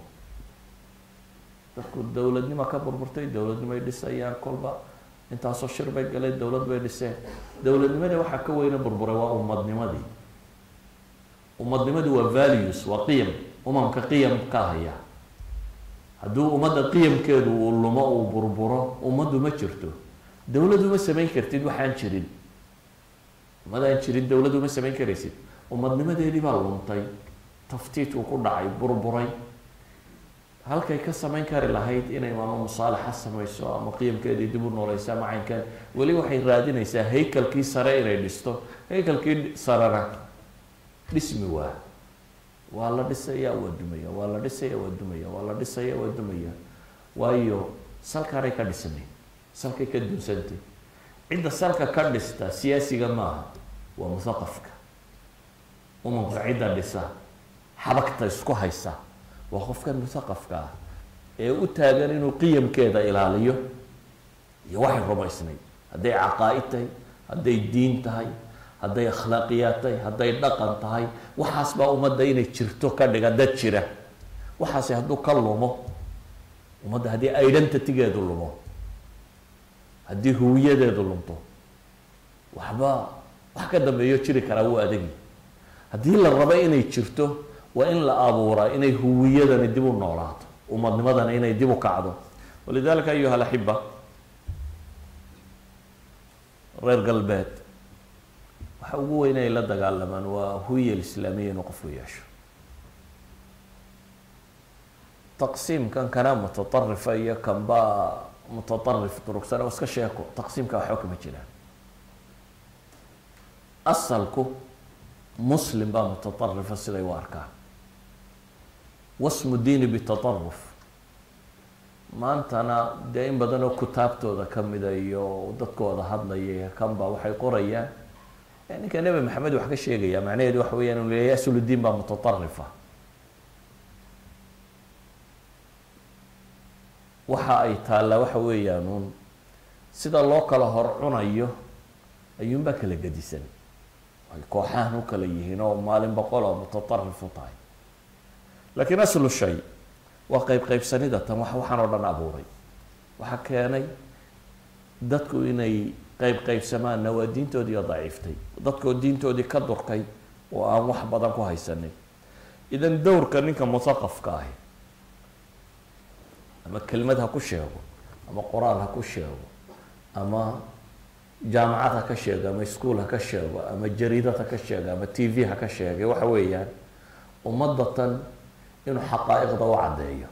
Speaker 3: dadku dowladnimo ka burburtay dowladnimo ay dhisayaan kolba intaasoo shir bay galeen dowlad bay dhiseen dowladnimadii waxaa ka weyna burburay waa ummadnimadii ummadnimadii waa values waa qiyam umamka qiyam ka haya hadduu ummadda qiyamkeedu uu lumo uu burburo ummaddu ma jirto dowladu ma samayn kartid waxaan jirin ummadaan jirin dowladu ma samayn karaysid ummadnimadeedii baa luntay taftiidku ku dhacay burburay halkay ka samayn kari lahayd inay ama musaalaxa samayso ama qiyamkeedii dib u nooleysa ama caynkan weli waxay raadinaysaa haykalkii sare inay dhisto haykalkii sarena dhismi waa waa la dhisaya waa dumaya waa la dhisaya waa dumaya waa la dhisaya waa dumaya waayo salkaanay ka dhisnayn salkay ka dunsantay cidda salka ka dhista siyaasiga maaha waa muthaqafka umamka cidda dhisa xabagta isku haysa waa qofkan muthaqafka ah ee u taagan inuu qiyamkeeda ilaaliyo iyo waxay rumaysnayd hadday caqaa-id tahay hadday diin tahay hadday akhlaaqiyaad tahay hadday dhaqan tahay waxaas baa ummadda inay jirto ka dhiga dad jira waxaasi hadduu ka lumo ummadda haddii identitygeedu lumo haddii huwiyadeedu lunto waxba wax ka dambeeyo jiri karaa wuu adagi haddii la rabo inay jirto waa in la abuuraa inay huwiyadani dib u noolaato umadnimadani inay dib u kacdo walidalika ayuha alaxiba reer galbeed waxay waxa ugu weyn ay la dagaalamaan waa huya alislaamiya inuu qofku yeesho taqsiimkan kana mutaطarifa iyo kanbaa mutaطarif durugsan oo iska sheeko taqsiimka waxba kama jiraan asalku muslim baa mutaطarifa siday u arkaan wasmu diini bitaطaruf maantana dee in badan oo kutaabtooda kamida iyo dadkooda hadlaya kanba waxay qorayaan ninka nebi maxamed wax ka sheegaya macnaheedu waxa weeyaan inu leeyahy asludiin baa mutaطarifa waxa ay taallaa waxa weeyaan uun sida loo kala hor cunayo ayuunbaa kala gedisan ay kooxahan u kala yihiin oo maalin boqol oo mutaطarif u tahay laakiin aslu shay waa qeyb qeybsanida tan wax waxaan oo dhan abuuray waxaa keenay dadku inay qeyb qeybsamaanna waa diintoodii oo daciiftay dadkoo diintoodii ka durkay oo aan wax badan ku haysanin idan dowrka ninka musaqafka ahi ama kelmad ha ku sheego ama qoraal ha ku sheego ama jaamacad ha ka sheego ama ischool ha ka sheego ama jariidad ha ka sheego ama t v ha ka sheegay waxa weeyaan ummadatan inuu xaqaa'iqda u caddeeyo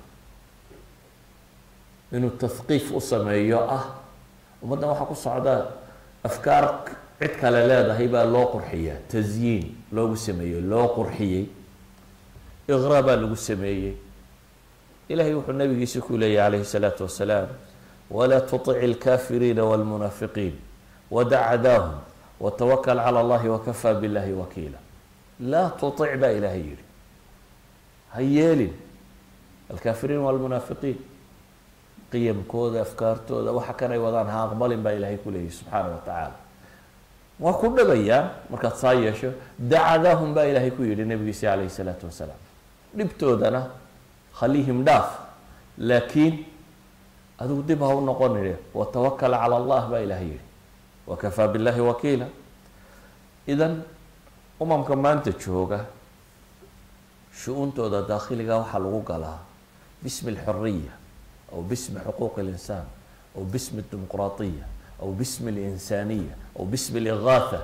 Speaker 3: inuu tahqiif u sameeyo ah ummaddan waxaa ku socda afkaar cid kale leedahay baa loo qurxiyaa tasyiin loogu sameeyey loo qurxiyey iqraa baa lagu sameeyey ilahay wuxuu nabigiisa ku leeyahy calayhi الsalaatu wasalaam walaa tuطic اlkafiriina wاlmunaafiqiin wadac cadaahum watawakl calى اllahi wakafaa biاllahi wakiila laa tuطic baa ilaahay yihi ha yeelin alkafiriin wاlmunaafiqiin qiyamkooda afkaartooda waxa kanay wadaan ha aqbalin baa ilaahay ku leeyahy subxaana wa tacaala waa ku dhabayaan markaad saa yeesho dacadaahum baa ilaahay ku yihi nabigiisa calayhi الsalaatu wasalaam dhibtoodana khaliihim dhaaf laakiin adigu dib ha u noqonine watawakal cala allah baa ilahay yihi wakafaa billahi wakiila idan umamka maanta jooga shu-uuntooda daakhiliga waxaa lagu galaa bismi alxuriya aw bismi xuquuq اlinsaan aw bismi اdimuqraatiya aw bismi اlinsaaniya aw bismi اligaatha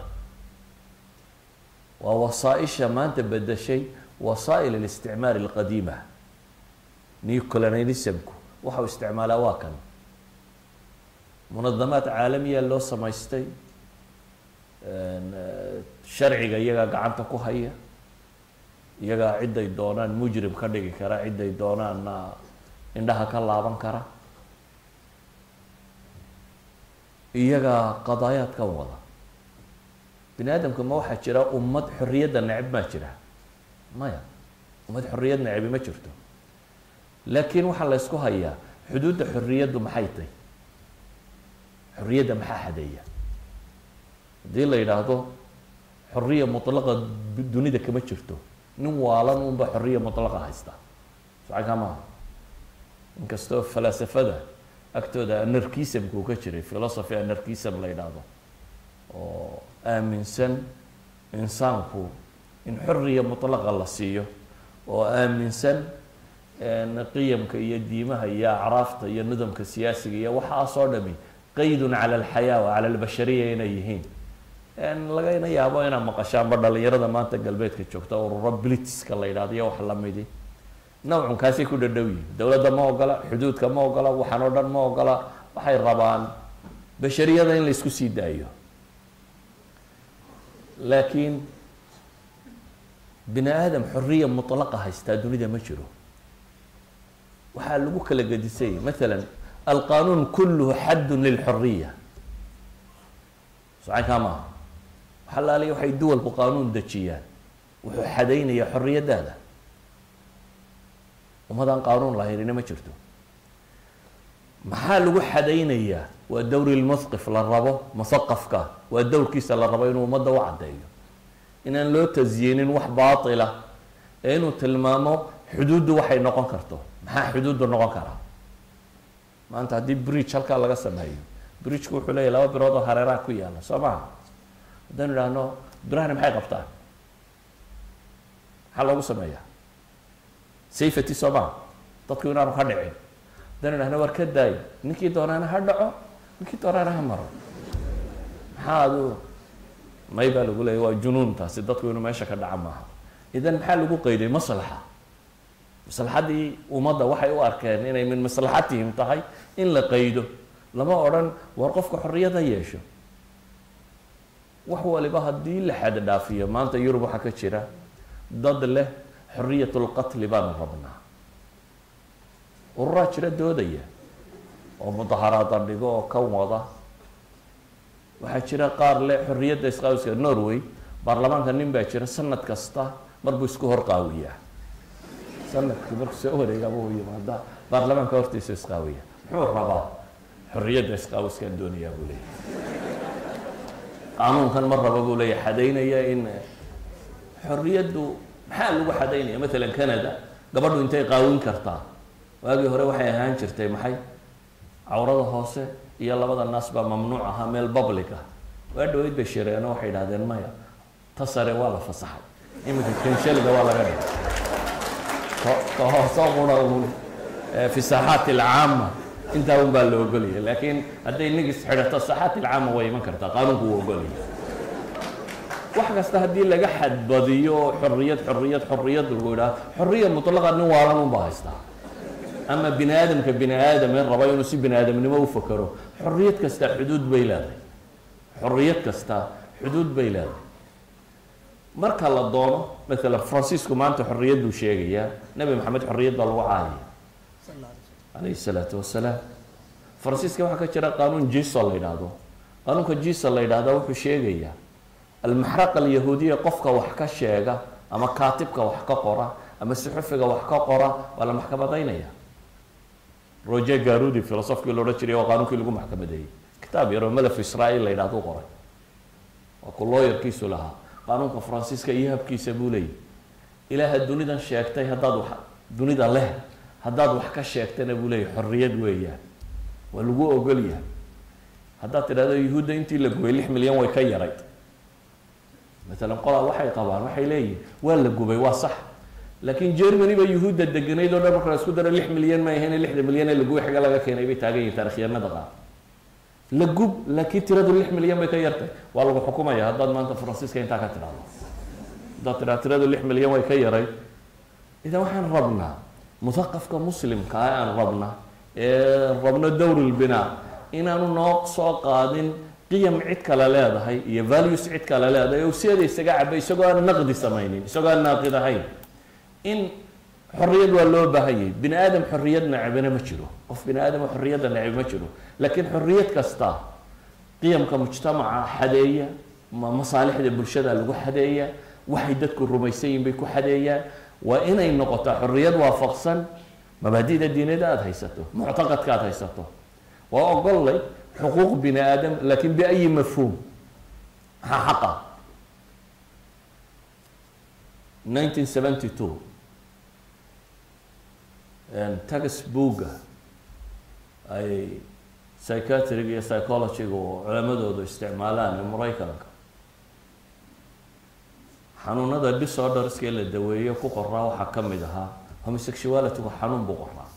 Speaker 3: waa wasaaisha maanta bedeshay wasaa'il اlisticmaar اlqadiima neocolonialismku waxau isticmaalaa waa kan munadamaad caalamiya loo samaystay sharciga iyagaa gacanta ku haya iyagaa ciday doonaan mujrim ka dhigi kara ciday doonaanna indhaha ka laaban kara iyagaa qadaayaadkan wada bini aadamka ma waxaa jira ummad xorriyadda neceb maa jira maya ummad xorriyad necebi ma jirto laakiin waxaa la ysku hayaa xuduudda xorriyaddu maxay tahy xorriyadda maxaa xadeeya haddii la yidhaahdo xorriya mutlaqa dunida kama jirto nin waalan unba xorriya mutlaqa haysta socankaa maaha inkastoo falaasafada agtooda anarkismku ka jiray philosophy anarkism la yidhaahdo oo aaminsan insaanku in xorriya mutlaqa la siiyo oo aaminsan qiyamka iyo diimaha iyo acraafta iyo nidamka siyaasiga iyo waxaasoo dhami qaydun cala alxayaa wa cala albashariya inay yihiin lagana yaabo inaad maqashaanba dhalinyarada maanta galbeedka joogta ururo blitska la yidhahdo iyo wax lamidi nawcunkaasay ku dhadhow yihin dowladda ma ogola xuduudka ma ogola waxaan oo dhan ma ogola waxay rabaan bashariyada in la isku sii daayo laakiin bini aadam xorriya mutlaqa haystaa dunida ma jiro waxaa lagu kala gedisay maala alqanuun kulluhu xaddun lilxoriya socankaa maaha waxa laaliya waxay duwalku qaanuun dejiyaan wuxuu xadaynaya xorriyadaada ummadaan qaanuun lahaynina ma jirto maxaa lagu xadaynayaa waa dowri lmuthqif la rabo musaqafka waa dowrkiisa la rabo inuu ummadda u caddeeyo inaan loo tasyiinin wax baatila ee inuu tilmaamo xuduuddu waxay noqon karto maxaa xuduuddu noqon karaa maanta haddii bridge halkaa laga sameeyo bridgeku wuxuu leeyahy laba birood oo hareeraha ku yaalla soo maha haddaynu idhaahno birahani maxay qabtaan maxaa loogu sameeyaa safety soo maha dadku inaanu ka dhicin haddaynu idhahno war ka daayo ninkii doonaana ha dhaco ninkii doonaana ha maro maxaa adu may baa lagu leeyay waa junuuntaasi dadku inuu meesha ka dhaca maaha idan maxaa lagu qeyday maslaxa maslaxaddii ummadda waxay u arkeen inay min maslaxatihim tahay in la qeydo lama odhan war qofka xorriyada yeesho wax waliba haddii la xad dhaafiyo maanta yurub waxaa ka jira dad leh xoriyatulqatli baanu rabnaa ururaa jira doodaya oo mudaharaada dhigo oo ka wada waxaa jira qaar leh xorriyadda isqaawiska norway baarlamaanka nin baa jira sanad kasta marbuu isku hor qaawiyaa sanadkii markuu soo wareegaba u yimaada baarlamaanka hortiisa isqaawiya muxuu rabaa xorriyadda isqaawiskaan doonayaa buu leeyahy qaanuunkan ma raba buu leeyahy xadaynaya in xorriyaddu maxaa lagu xadaynaya matalan canada gabadhu intay qaawin kartaa waagii hore waxay ahaan jirtay maxay cawrada hoose iyo labada naas baa mamnuuc ahaa meel public ah waa dhaweyd bay shireeno waxay idhahdeen maya ta sare waa la fasaxay iminka kenshaliga waa laga dhigay ka hoosomuna un fi saaxaat alcaama intaa un baa la ogolaya laakiin hadday nigis xidhato saaxaat alcaama way iman kartaa qaanuunku wuu ogolaya wax kasta haddii laga xadbadiyo xorriyad xorriyad xorriyad lagu idhaha xorriya mutlaqa nin waalan unbaa haystaa ama bini aadamka bini aadame raba inuu si bini aadamnimo u fakero xorriyad kasta xuduud bay leedahay xorriyad kasta xuduud bay leedahay marka la doono maalan francisco maanta xorriyad buu sheegayaa nebi maxamed xorriyad baa lagu caayaya calayhi salaatu wasalaam francisca waxaa ka jira qaanuun jiso la yidhaahdo qaanuunka jiso la yidhahda wuxuu sheegayaa almaxraqa alyahuudiya qofka wax ka sheega ama kaatibka wax ka qora ama suxufiga wax ka qora waa la maxkamadaynaya roger garudi filosofkii la odhan jiray waa qaanuunkii lagu maxkamadeeyey kitaab yaroo malaf israail la yidhahdo qoray waa ku looyarkiisu lahaa qaanuunka faransiiska iyo habkiisa buu leeyahy ilaaha dunidan sheegtay haddaad wax dunida leh haddaad wax ka sheegtana buu leeyahy xorriyad weeyaan waa lagu ogol yahay haddaad tidhahdo yuhuudda intii la gubay lix milyan way ka yarayd maalan qolaa waxay qabaan waxay leeyihin waa la gubay waa sax laakiin germany ba yuhuudda deganayd oo dhan marka la isku daro lix milyan ma ahayn lixda milyan ee lagubay xagga laga keenay bay taagan yihin taarikhyanada qaar la gub laakiin tiradu lix milyan bay ka yartay waa lagu xukumaya haddaad maanta faransiiska intaa ka tidhahdo haddaad tidhahdo tiradu lix milyan way ka yaray idan waxaan rabnaa muthaqafka muslimka ah aan rabna ee rabno dowrulbinaa inaanu noo soo qaadin qiyam cid kale leedahay iyo values cid kale leedahay oo sideeda isaga cabay isagoo aan naqdi samaynin isagoo aan naaqid ahayn in xorriyad waa loo baahanyay bini aadam xorriyad necbina ma jiro qof bini aadama xorriyadda necbi ma jiro laakiin xorriyad kasta qiyamka mujtamaca xadeeya ma masaalixda bulshada lagu xadeeya waxay dadku rumaysan yihin bay ku xadeeyaan waa inay noqotaa xorriyad waafaqsan mabaadida diinada aada haysato muctaqadka aada haysato waa ogollay xuquuq bini aadam laakiin biayi mafhuum maxaa xaqa nineteen seventy two taxbooga ay psychiatriga iyo psychologyga oo culamadoodu isticmaalaan maraykanka xanuunada disorderska la daweeyo ku qoraa waxaa ka mid ahaa homosexualitygu xanuun buu qoraa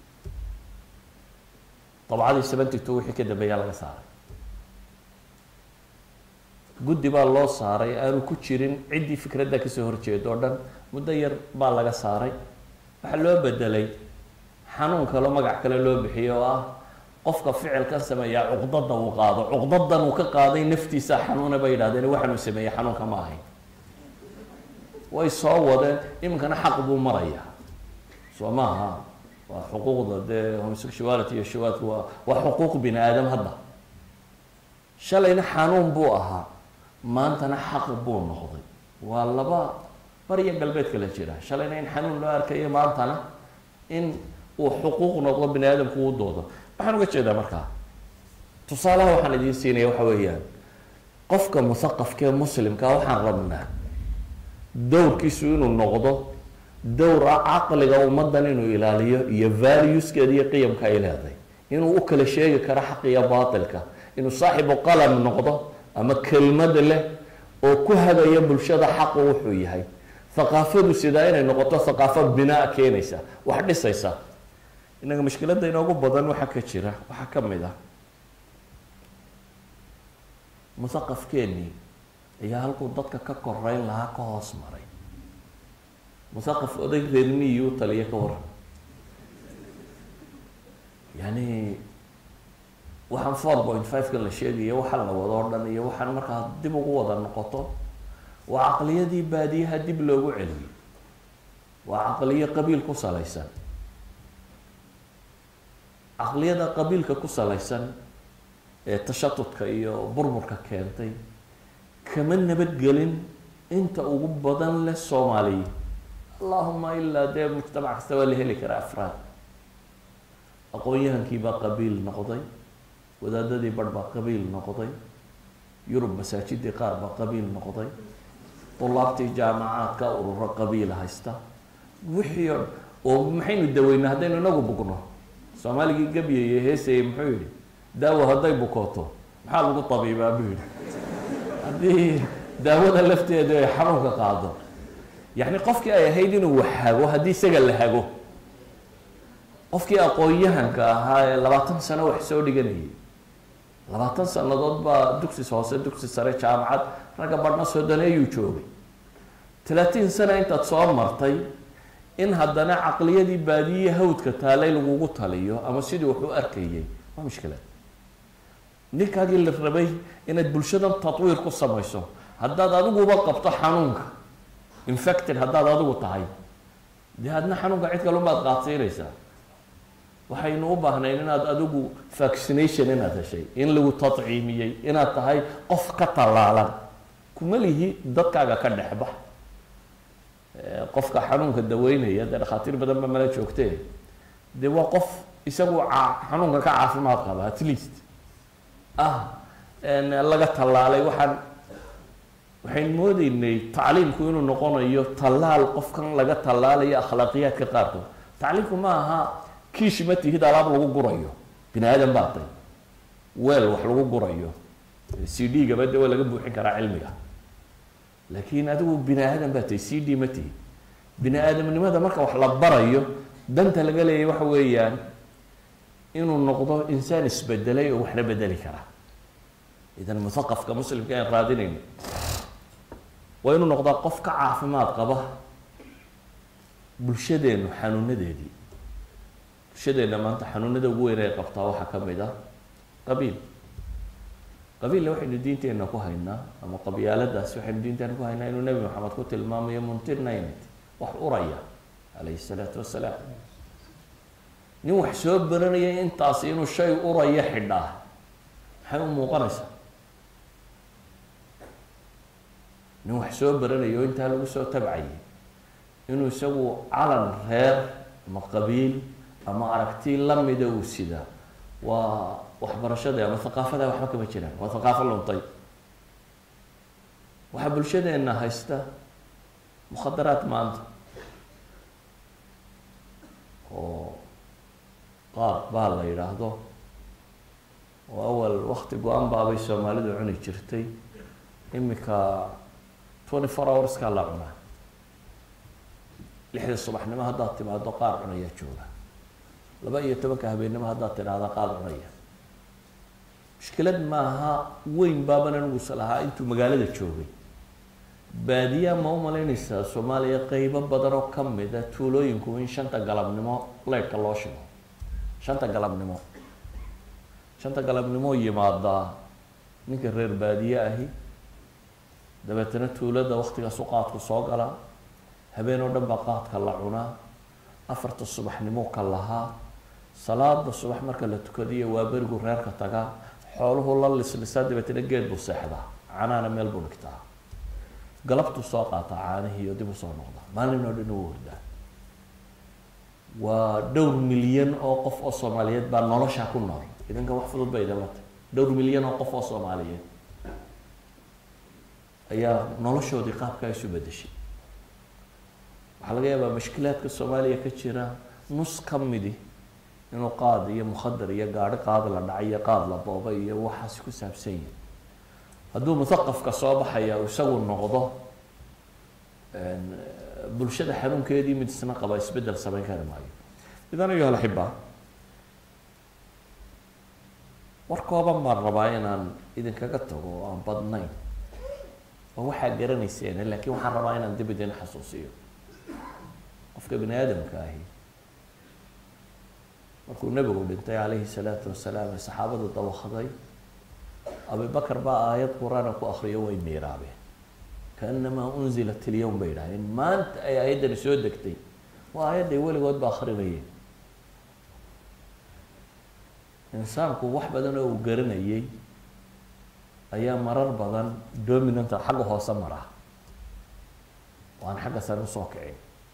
Speaker 3: dabcadii seventy two wixii ka dambeeyaa laga saaray guddi baa loo saaray aanu ku jirin ciddii fikradda kasoo horjeeda oo dhan muddo yar baa laga saaray waxaa loo bedelay xanuun kaloo magac kale loo bixiyay oo ah qofka ficilkan sameeyaa cuqdada uu qaado cuqdadan uu ka qaaday naftiisa xanuuna bay yidhahdeen waxaanuu sameeyey xanuunka ma ahayn way soo wadeen iminkana xaq buu marayaa soo maaha waa xuquuqda dee homosexuality iyo shawaadku waa waa xuquuq bini aadam hadda shalayna xanuun buu ahaa maantana xaq buu noqday waa laba bariya galbeedka la jira shalayna in xanuun loo arkayo maantana in uu xuquuq noqdo bini aadamku uu doodo waxaan uga jeedaa markaa tusaalaha waxaan idiin siinaya waxa weeyaan qofka muthaqafkee muslimka waxaan rabnaa dowrkiisu inuu noqdo dowra caqliga ummaddan inuu ilaaliyo iyo valueskeeda iyo qiyamka ay leedahay inuu u kala sheegi karo xaq iyo baatilka inuu saaxibu qalam noqdo ama kelmad leh oo ku hagaya bulshada xaqu wuxuu yahay thaqaafadu sidaa inay noqoto thaqaafo binaa keenaysa wax dhisaysa innaga mushkiladda inoogu badan waxaa ka jira waxaa ka mid ah muthaqafkeennii ayaa halkuu dadka ka koreyn lahaa ka hoos maray musaqaf oday reermiyi u taliya ka waran yani waxaan four point five kan la sheegaya waxaan la wado o dhan iyo waxaan markaa dib ugu wada noqoto waa caqliyadii baadiyaha dib loogu celiyey waa caqliyo qabiil ku salaysan caqliyada qabiilka ku salaysan ee tashatudka iyo burburka keentay kama nabadgelin inta ugu badan leh soomaaliya allahuma ilaa dee mujtamac kasta waa la heli karaa afraad aqoon-yahankii baa qabiil noqday wadaadadii barh baa qabiil noqday yurub masaajidii qaar baa qabiil noqday dulaabtii jaamacaadka ururo qabiila haysta wixii o oo maxaynu daweynaa haddaynu inagu bugno soomaaligii gabyaya heesayay muxuu yihi daawo hadday bukooto maxaa lagu tabiibaa buu yihi haddii daawada lafteedu ay xanuunka qaado yacni qofkii ay ahayd inuu wax hago haddii isaga la hago qofkii aqoon-yahanka ahaa ee labaatan sano wax soo dhiganayay labaatan sanadood baa dugsis hoose dugsi sare jaamacad ragga badhna soddoneeyuu joogay talaatiin sana intaad soo martay in haddana caqliyadii baadiye hawdka taalay lagugu taliyo ama sidii wax u arkayay waa mushkilad ninkaagii la rabay inaad bulshadan tatwiir ku samayso haddaad adiguba qabto xanuunka infected haddaad adigu tahay dee adna xanuunka cid kalumaad qaadsiinaysaa waxaynu u baahnayn inaad adigu vaccination inaad heshay in lagu tadciimiyey inaad tahay qof ka tallaalan kuma lihi dadkaaga ka dhexbax qofka xanuunka daweynaya dee dhakhaatiir badan ba mala joogtee dee waa qof isagu xanuunka ka caafimaad qaba at least ah laga tallaalay waxaan waxaynu moodeynay tacliimku inuu noqonayo tallaal qofkan laga tallaalayo akhlaaqiyaadka qaarkood tacliimku ma aha kiish ma tihid alaab lagu gurayo bini aadan baa tay weel wax lagu gurayo c d gaba de waa laga buuxin karaa cilmiga laakiin adigu bini aadan baa tahy c d ma tihi bini aadamnimada marka wax la barayo danta laga leeyahy waxa weeyaan inuu noqdo insaan isbedelay oo waxna bedeli karaa idan muthaqafka muslimka aan raadinayno waa inuu noqdaa qof ka caafimaad qaba bulshadeenu xanuunadeedii bulshadeenna maanta xanuunada ugu weyn ay qabtaa waxaa ka mid ah qabiil qabiilla waxaynu diinteenna ku haynaa ama qabyaaladaas waxaynu diinteena ku haynaa inuu nebi maxamed ku tilmaamayo muntirnaynat wax uraya calayhi salaatu wasalaam nin wax soo baranaya intaas inuu shay uraya xidhaa maxay u muuqanaysaa nin wax soo baranayo intaa lagu soo tabcayay inuu isagu calan reer ama qabiil ama aragti lamida uu sidaa waa waxbarashada ama haqaafada waxba kama jiraan waa haqaafo luntay waxaa bulshadeena haysta mukhadaraad maanta oo qaab baa la yidhaahdo oo awal wakti go-an baabay soomaalidu cuni jirtay imika twenty four hourskaa la cunaa lixda subaxnimo haddaad timaado qaar cunayaa jooga laba iyo tobanka habeennimo haddaad tidhaahda qaad cunaya mushkilad maaha weyn baaban anigusa lahaa intuu magaalada joogay baadiyaa ma u malaynaysaa soomaaliya qeybo badan oo kamida tuulooyinku in shanta galabnimo leydhka loo shigo shanta galabnimo shanta galabnimo yimaadaa ninka reer baadiye ahi dabeetana tuulada waktigaasu qaadku soo galaa habeen oo dhan baa qaadka la cunaa afarta subaxnimo ka lahaa salaada subax marka la tukadiyo waa berigu reerka tagaa xooluhu la lislisaa dabeetana geed buu seexdaa canaana meel buu dhigtaa galabtuu soo qaataa caanihii iyo dib u soo noqdaa maalin oo dhan u hordaa waa dhowr milyan oo qof oo soomaaliyeed baa noloshaa ku nool idanka wax fudud bay idamata dhowr milyan oo qof oo soomaaliyeed ayaa noloshoodii qaabkaa isu bedeshay waxaa laga yaabaa mashkilaadka soomaaliya ka jira nus ka midi inuu qaad iyo mukhadar iyo gaadhi qaad la dhacay iyo qaad la booba iyo waxaasi ku saabsan yahi hadduu muthaqafka soo baxaya isagu noqdo bulshada xanuunkeedii mid isna qaba isbedel samayn kari maayo idan ayuha alaxibaa war kooban baan rabaa inaan idinkaga tago oo aan badnayn oo waxaa garanayseene laakiin waxaan rabaa inaan dib idin xasuusiyo qofka bini aadamka ahi markuu nebigu dhintay calayhi salaatu wasalaam ee saxaabadu dabakhaday abibakar baa aayad qur-aana ku akriyo way miiraabeen kaanamaa unzilat ilyowm bay idhahdeen maanta ay aayaddani soo degtay waa aayadday weligood ba akrinayeen insaanku wax badan oo uu garanayay ayaa marar badan dominanta xagga hoose mara oo aan xagga sare usoo kicin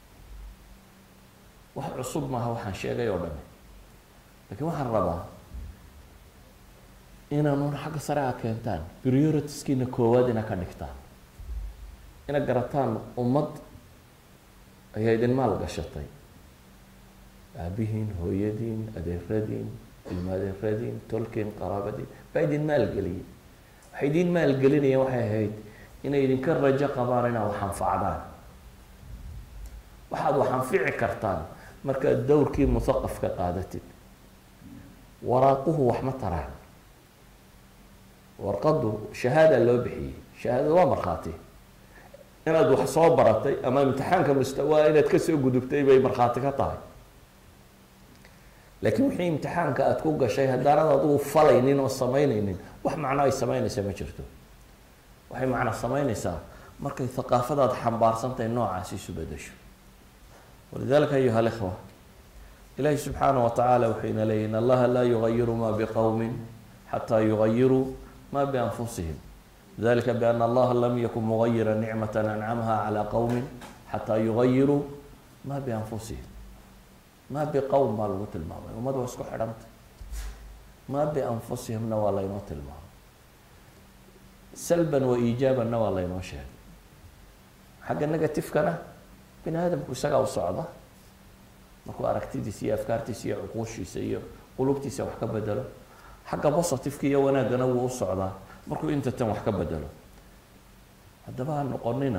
Speaker 3: wax cusub maaha waxaan sheegay oo dhami laakiin waxaan rabaa inaanun xagga sare a keentaan prioritiskiina koowaad ina ka dhigtaan ina garataan ummad ayaa idin maal gashatay aabihiin hooyadiin adeeradiin ilma adeeradiin tolkiin qaraabadiin baa idin maalgeliyay waxay idin maalgelinayeen waxay ahayd inay idinka rajo qabaan inaad wax anfacdaan waxaad wax anfici kartaan markaad dowrkii musaqafka qaadatid waraaquhu wax ma taraan warqaddu shahaada loo bixiyey shahaadada waa markhaati inaad wax soo baratay ama imtixaanka mustawaa inaad kasoo gudubtay bay markhaati ka tahay laakiin wixii imtixaanka aada ku gashay haddaanad adigu falaynin oo samaynaynin wax macno ay samaynaysa ma jirto waxay macno samaynaysaa markay haqaafadaad xambaarsantahay noocaasi isu bedesho walidalika ayuha alikhwa ilahi subxaanah wa tacaala wuxuu ina leeyay in allaha laa yugayiru ma biqowmin xataa yugayiruu ma bianfusihim dalika bian allaha lam yakun mugayira nicmata ancamha calى qowmi xataa yugayiruu ma bianfusihim ma biqowm baa lagu tilmaamay ummad waa isku xidhanta ma bianfusihimna waa laynoo tilmaamay salban wa iijaabanna waa laynoo sheegay xagga negatifekana bini aadamku isagaa u socda markuu aragtidiisa iyo afkaartiisa iyo cuquushiisa iyo qulubtiisa wax ka bedelo xagga positiveka iyo wanaaggana wuu u socdaa markuu inta tan wax ka bedelo haddaba ha noqonina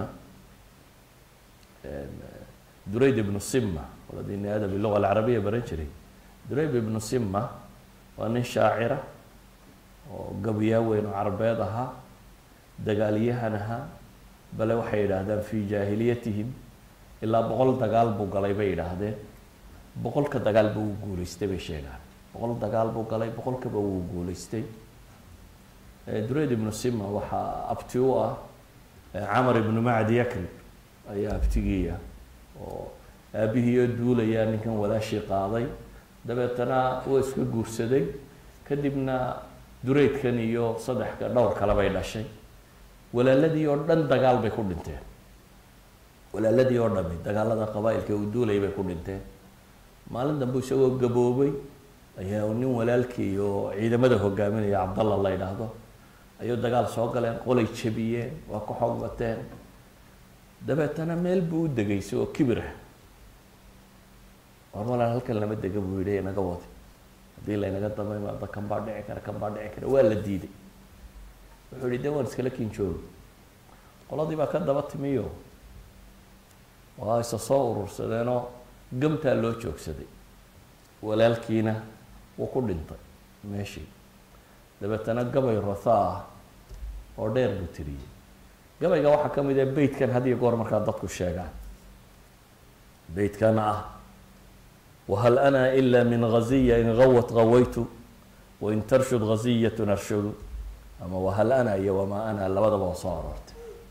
Speaker 3: durayd ibnu sima waladini aada biluga alcarabiya baran jiray durayd ibnu sima waa nin shaacira oo gabiyaa weyn oo carabeed ahaa dagaalyahan ahaa bale waxay yidhaahdaan fi jaahiliyatihim ilaa boqol dagaal buu galay bay yidhaahdeen boqolka dagaal ba uu guuleystay bay sheegaan boqol dagaal buu galay boqolkaba wuu guuleystay durayd ibnu sima waxaa abti u ah camar ibnu macdi yakrib ayaa abtigiiya oo aabihiioo duulayaa ninkan walaashii qaaday dabeetana waa iska guursaday kadibna duraydkan iyo saddexka dhowr kale bay dhashay walaaladii oo dhan dagaal bay ku dhinteen walaaladii oo dhami dagaalada qabaa-ilka uu duulay bay ku dhinteen maalin dambe isagoo gaboobay ayaa nin walaalkii oo ciidamada hogaaminaya cabdalla la yidhaahdo ayuu dagaal soo galeen qolay jabiyeen waa ka xoog bateen dabeetana meel buu u degay isagoo kibir ah war walaan halkan lama dega buu yidhi inaga wadi haddii laynaga damay maada kan baa dhici kara kan baa dhici kara waa la diiday wuxuu yihi de waan iskala kin joogi qoladii baa ka daba timiyo waa isa soo urursadeenoo gamtaa loo joogsaday walaalkiina wuu ku dhintay meeshii dabeetana gabay rotha ah oo dheer buu tiriyey gabayga waxaa ka mid ah beytkan had iyo goor markaa dadku sheegaan beytkana ah wahal ana ila min ghaziya in gawat gawaytu wain tarshud ghaziyatun arshudu ama wahal ana iyo wamaa ana labadaba waa soo aroortay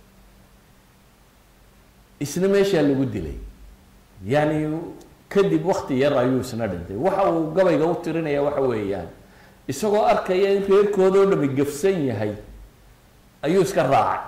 Speaker 3: isna meeshaa lagu dilay yani kadib wakti yar ayuu isna dhintay waxa uu gabayga u tirinaya waxa weeyaan isagoo arkaya in reerkooda oo dhami gafsan yahay ayuu iska raacay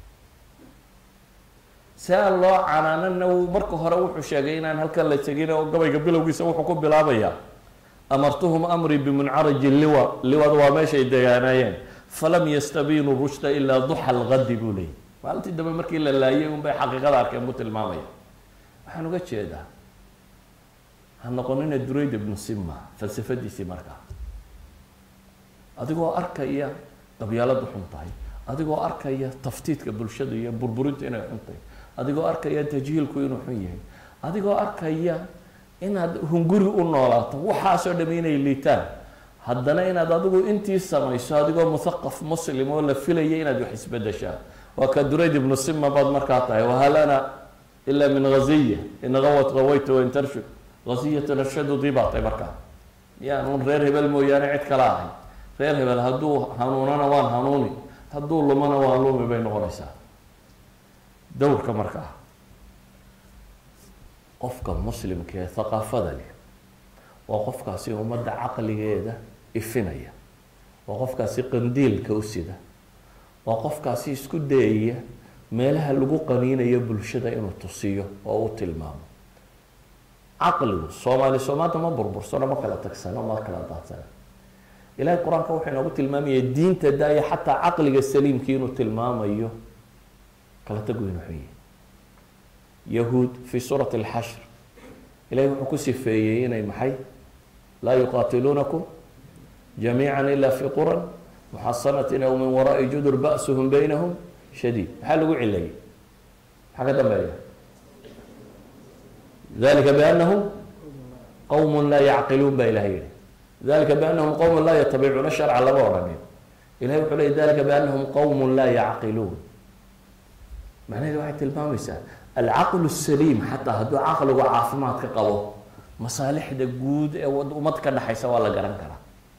Speaker 3: si aan loo canaanana marka hore wuxuu sheegay inaan halkan la tegin oo gabayga bilowgiisa wuxuu ku bilaabayaa amartuhum amrii bimuncaraji liwa liwada waa meeshay degaanaayeen falam yastabiinuu rushda ilaa duxa lgadi buu leeyay maalintii dambe markii la laayay un bay xaqiiqada arkeen buu tilmaamaya waxaan uga jeedaa ha noqonina durayd ibnu sima falsafadiisii markaa adigoo arkaya qabyaaladu xun tahay adigoo arkaya taftiidka bulshada iyo burburinta inay xun tahay adigoo arkaya tajhiilku inuu xun yahay adigoo arkaya inaad hunguri u noolaato waxaasoo dhami inay liitaan haddana inaad adigu intii samayso adigoo muthaqaf muslim oo la filaya inaad wax isbedeshaa waa ka durayd ibnu sima baad markaa tahay wahal ana ila min ghaziya in gawat gawayta wain tarshud ghaziyatan arshadudii baa tahay markaa yaanuun reer hebel mooyaane cid kala ahay reer hebel hadduu hanuunana waan hanuuni hadduu lumana waan lumi bay noqonaysaa dowrka markaa qofka muslimka ee thaqaafada leh waa qofkaasi ummadda caqligeeda ifinaya waa qofkaasi qandiilka u sida waa qofkaasi isku dayaya meelaha lagu qaniinayo bulshada inuu tusiyo oo u tilmaamo caqligu soomaali soomaanta ma burbursano ma kala tagsano ma kala daadsano ilahay qur-aanka wuxuu inoogu tilmaamaya diinta daaya xataa caqliga saliimkii inuu tilmaamayo kala tagu inuu xun yahay yahuud fi suurati alxashr ilahay wuxuu ku sifeeyey inay maxay laa yuqaatiluunakum jamiica ila fi quran muxasanatin aw min waraai judur ba'suhum baynahum shadiid maxaa lagu cilayay maxaa ka dambeeya dalika bianahum qowm laa yacqiluun baa ilahay yihi dalika bianahum qowm laa yatabicuuna sharca lama odhanin ilahay wuxuu leeyay dalika bianahum qowm laa yacqiluun macnaheedu waxay tilmaamaysaa alcaqlu saliim xataa hadduu caqligu caafimaad ka qabo masaalixda guud ee ummad ka dhexaysa waa la garan karaa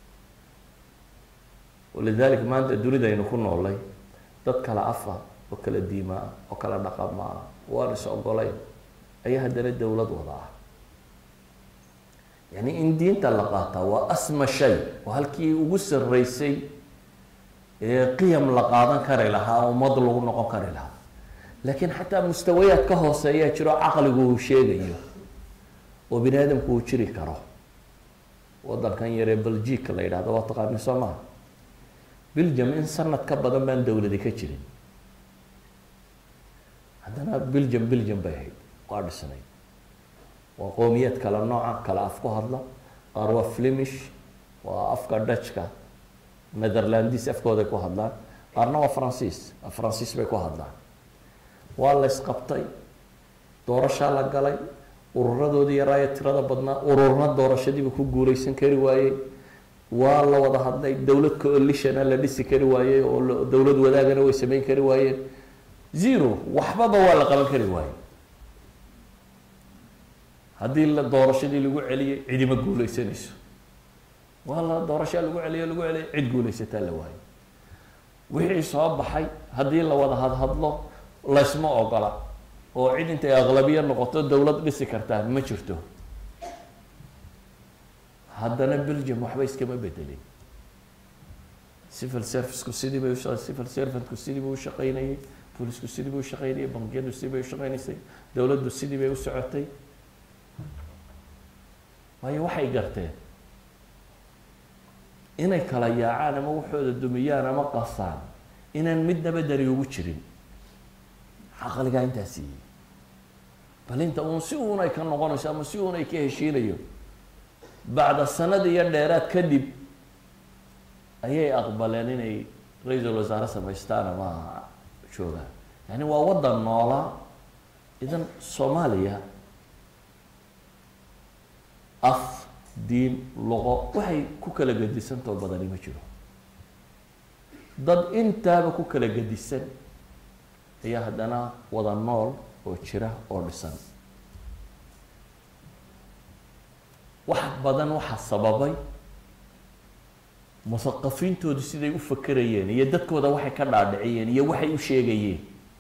Speaker 3: walidalika maanta dunida aynu ku noolay dad kala afa oo kala diima ah oo kala dhaqama ah waan is ogolayn ayaa haddana dowlad wada ah yani in diinta la qaataa waa asma shay waa halkii ugu sarreysay ee qiyam la qaadan kari lahaa ummad lagu noqon kari lahaa laakiin xataa mustawayaad ka hooseeyaa jiro caqligu uu sheegayo oo bini aadamku uu jiri karo wadankan yaree belgica la yidhahdo waa taqaani soo maha belgium in sanad ka badan baan dowladi ka jirin haddana belgium belgium bay ahayd waa dhisnay waa qowmiyaad kala nooca kala af ku hadla qaar waa flemish waa afka dutchka netherlandis afkooday ku hadlaan qaarna waa francis francis bay ku hadlaan waa la isqabtay doorashaa la galay ururadoodii yaraayo tirada badnaa ururna doorashadiiba ku guureysan kari waayey waa la wada hadlay dowlad coalitiona la dhisi kari waayey oo dowlad wadaagana way sameyn kari waayeen zero waxbaba waa la qaban kari waayey haddii la doorashadii lagu celiyey cidima guuleysanayso waa la doorashaa lagu celiyo lagu celiyo cid guuleysataa la waayo wixii soo baxay haddii la wada hadhadlo laysma ogola oo cid intay aqlabiya noqoto dowlad dhisi kartaa ma jirto haddana belgium waxba iskama bedelin civil serviceku sidii bay usha civil servantku sidii bay ushaqeynayay boolisku sidii bay ushaqeynayay bangiyadu sidii bay ushaqeynaysay dowladdu sidii bay u socotay waayo waxay garteen inay kala yaacaan ama waxooda dumiyaan ama qasaan inaan midnaba dari ugu jirin caqligaa intaa siiyey bal inta uun si uun ay ka noqonayso ama si uun ay ka heshiinayo bacda sanad iyo dheeraad kadib ayay aqbaleen inay ra-iisul wasaare samaystaan ama joogaan yani waa waddan noolaa idan soomaaliya af diin luqo waxay ku kala gedisantoo badani ma jiro dad intaaba ku kala gedisan ayaa haddana wada nool oo jira oo dhisan wax badan waxaa sababay musaqafiintoodu siday u fakerayeen iyo dadkooda waxay ka dhaadhiciyeen iyo waxay u sheegayeen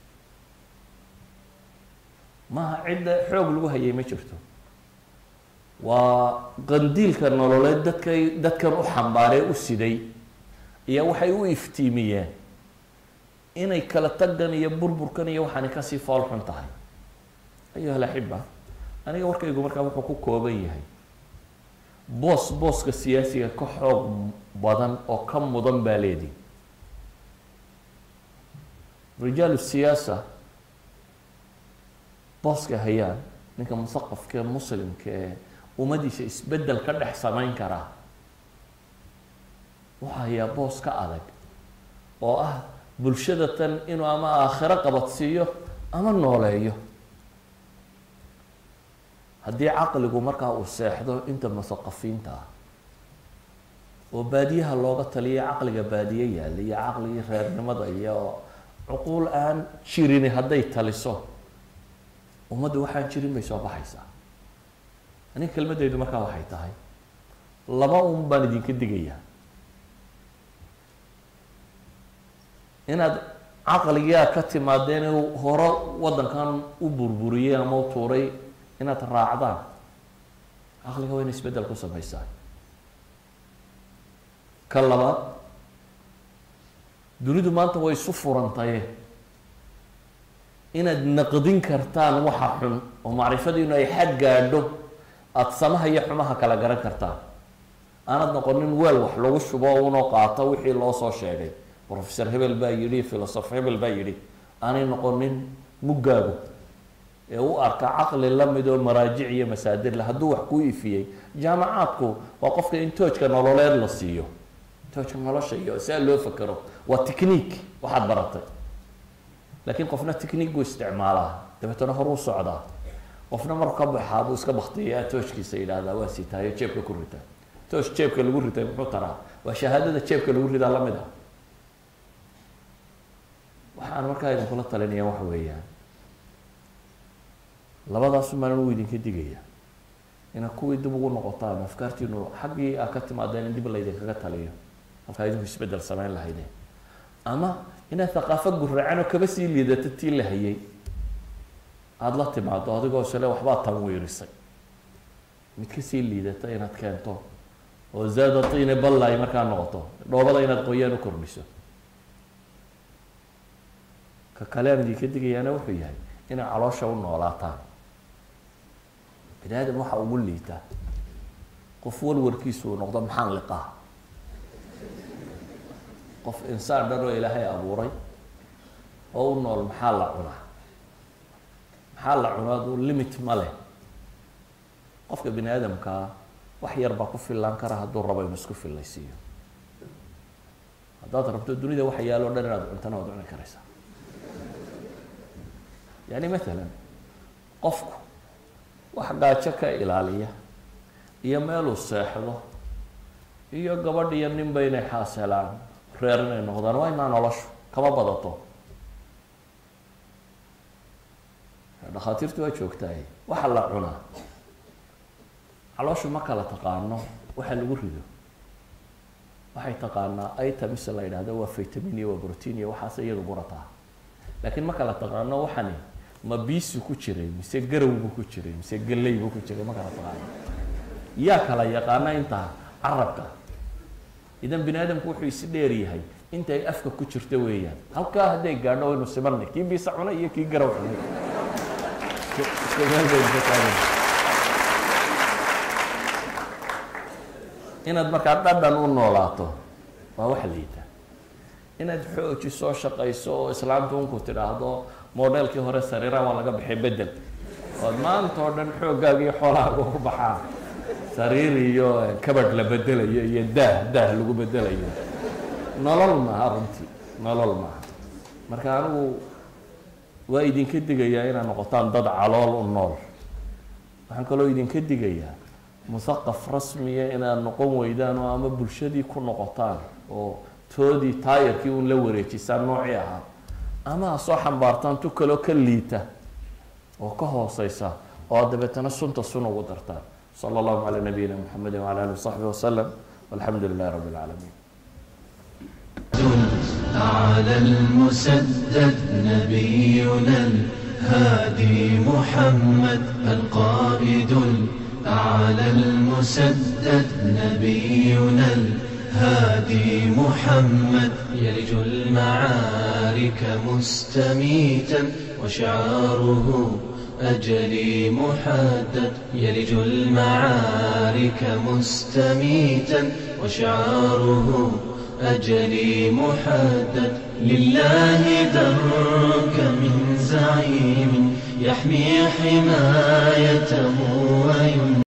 Speaker 3: maaha cidda xoog lagu hayay ma jirto waa qandiilka nololeed dadkay dadkan u xambaaree u siday iyo waxay u iftiimiyeen inay kala tagan iyo burburkan iyo waxaani kasii fool xun tahay ayuha alaxiba aniga warkaygu markaa wuxuu ku kooban yahay boos booska siyaasiga ka xoog badan oo ka mudan baa leedii rijaalu siyaasa booska hayaan ninka musaqafka muslimka ee ummadiisa isbedel ka dhex samayn karaa wuxuu hayaa boos ka adag oo ah bulshada tan inuu ama aakhiro qabadsiiyo ama nooleeyo haddii caqligu markaa uu seexdo inta musaqafiinta ah oo baadiyaha looga taliya caqliga baadiye yaalla iyo caqligii reernimada iyo cuquul aan jirini hadday taliso ummaddu waxaan jirin bay soo baxaysaa aniga kelmaddaydu markaa waxay tahay laba un baan idinka digayaa inaad caqligaa ka timaadeen inuu hore waddankan u burburiyey ama u tuuray inaad raacdaan caqliga waa ina isbeddel ku samaysaa ka labaad dunidu maanta way isu furantaye inaad naqdin kartaan waxa xun oo macrifadiinu ay xad gaadho aada samaha iyo xumaha kala garan kartaan aanad noqonin weel wax lagu shubo unoo qaato wixii loo soo sheegay professor hebel baa yidhi philosoph hebel baa yidhi aanay noqonin muggaagu ee u arka caqli la mid oo maraajic iyo masaadir le hadduu wax kuu ifiyey jaamacaadku waa qofka in toojka nololeed la siiyo toojka nolosha iyo saa loo fakero waa technique waxaad baratay laakiin qofna technique buu isticmaalaa dabeetana horuu socdaa qofna marku ka baxaa buu iska baktiyaa toojkiisa yidhaahdaa waa sitaayo jeebka ku rita toosh jeebka lagu ritay muxuu taraa waa shahaadada jeebka lagu ridaa lamid ah waxaan markaa idinkula talinaya waxa weeyaan labadaasu maalin uu idinka digaya inaad kuwii dib ugu noqotaan afkaartiinu xaggii aad ka timaadeen in dib laydinkaga taliyo halkaa idinku isbeddel samayn lahaydeen ama inaad thaqaafo gurracan oo kaba sii liidata tii la hayay aada la timaado adigoo isle waxbaa tanwiirisay mid kasii liidata inaad keento oo zaada tiine balla ay markaa noqoto dhoobada inaad qoyaan u kordhiso ka kale aan idinka digayaana wuxuu yahay inay caloosha u noolaataan bini aadam waxa ugu liita qof walwarkiisu uu noqdo maxaan liqaa qof insaan dhan oo ilaahay abuuray oo u nool maxaa la cunaa maxaa la cunaa aduu limit ma leh qofka bini aadamkaa wax yar baa ku fillaan kara hadduu rabo inuu isku fillaysiiyo haddaad rabto dunida waxa yaalo dhan inaad cuntana waad cuni karaysaa yani matalan qofku wax gaajo ka ilaaliya iyo meeluu seexdo iyo gabadh iyo ninba inay xaas helaan reer inay noqdaan waa inaa noloshu kama badato dhakhaatiirtu waa joogtaay waxa la cunaa calooshu ma kala taqaano waxa lagu rido waxay taqaanaa items la yidhahdo waa vitamin iyo waa protein iyo waxaas iyadu gurataa laakiin ma kala taqaano waxani ma biisu ku jiray mise garawbu ku jiray mise galeybu ku jiray ma kala taqaano yaa kala yaqaana intaa carabka idan bini aadamku wuxuu isi dheer yahay intay afka ku jirto weeyaan halkaa hadday gaadho waynu simanay kii biisa cunay iyo kii garaw cunay isku meel baynu ka taagan inaad markaa dhadhan u noolaato waa wax liita inaad xoojiso shaqayso oo islaamtu unku tidhaahdo modelkii hore sariira waa laga bixay bedel ood maanta oo dhan xooggaaga iyo xoolahaaga ku baxaa sariir iyo kabadh la bedelayo iyo daah daah lagu bedelayo nolol maaha runtii nolol maaha marka anigu waa idinka digayaa inaad noqotaan dad calool u nool waxaan kaloo idinka digayaa muthaqaf rasmiya inaad noqon weydaan oo ama bulshadii ku noqotaan oo toodii taayarkii un la wareejisaan noocii ahaa ama ha soo xambaartaan tu kaloo ka liita oo ka hooseysa oo aad dabeetana sunta sun ugu dartaan sala allahu calaa nabiyina muxamedi wcala alihi wasaxbi wasalam walxamdu lilahi rabbi اlcaalamiin
Speaker 1: أعلى المسدد نبينا الهادي محمد القائد أعلى المسدد نبينا الهادي محمد يلج المعارك مستميتا وشعاره أجلي محدد يلج المعارك مستميتا وشعاره أجلي محدد لله درك من زعيم يحمي حمايته وينصر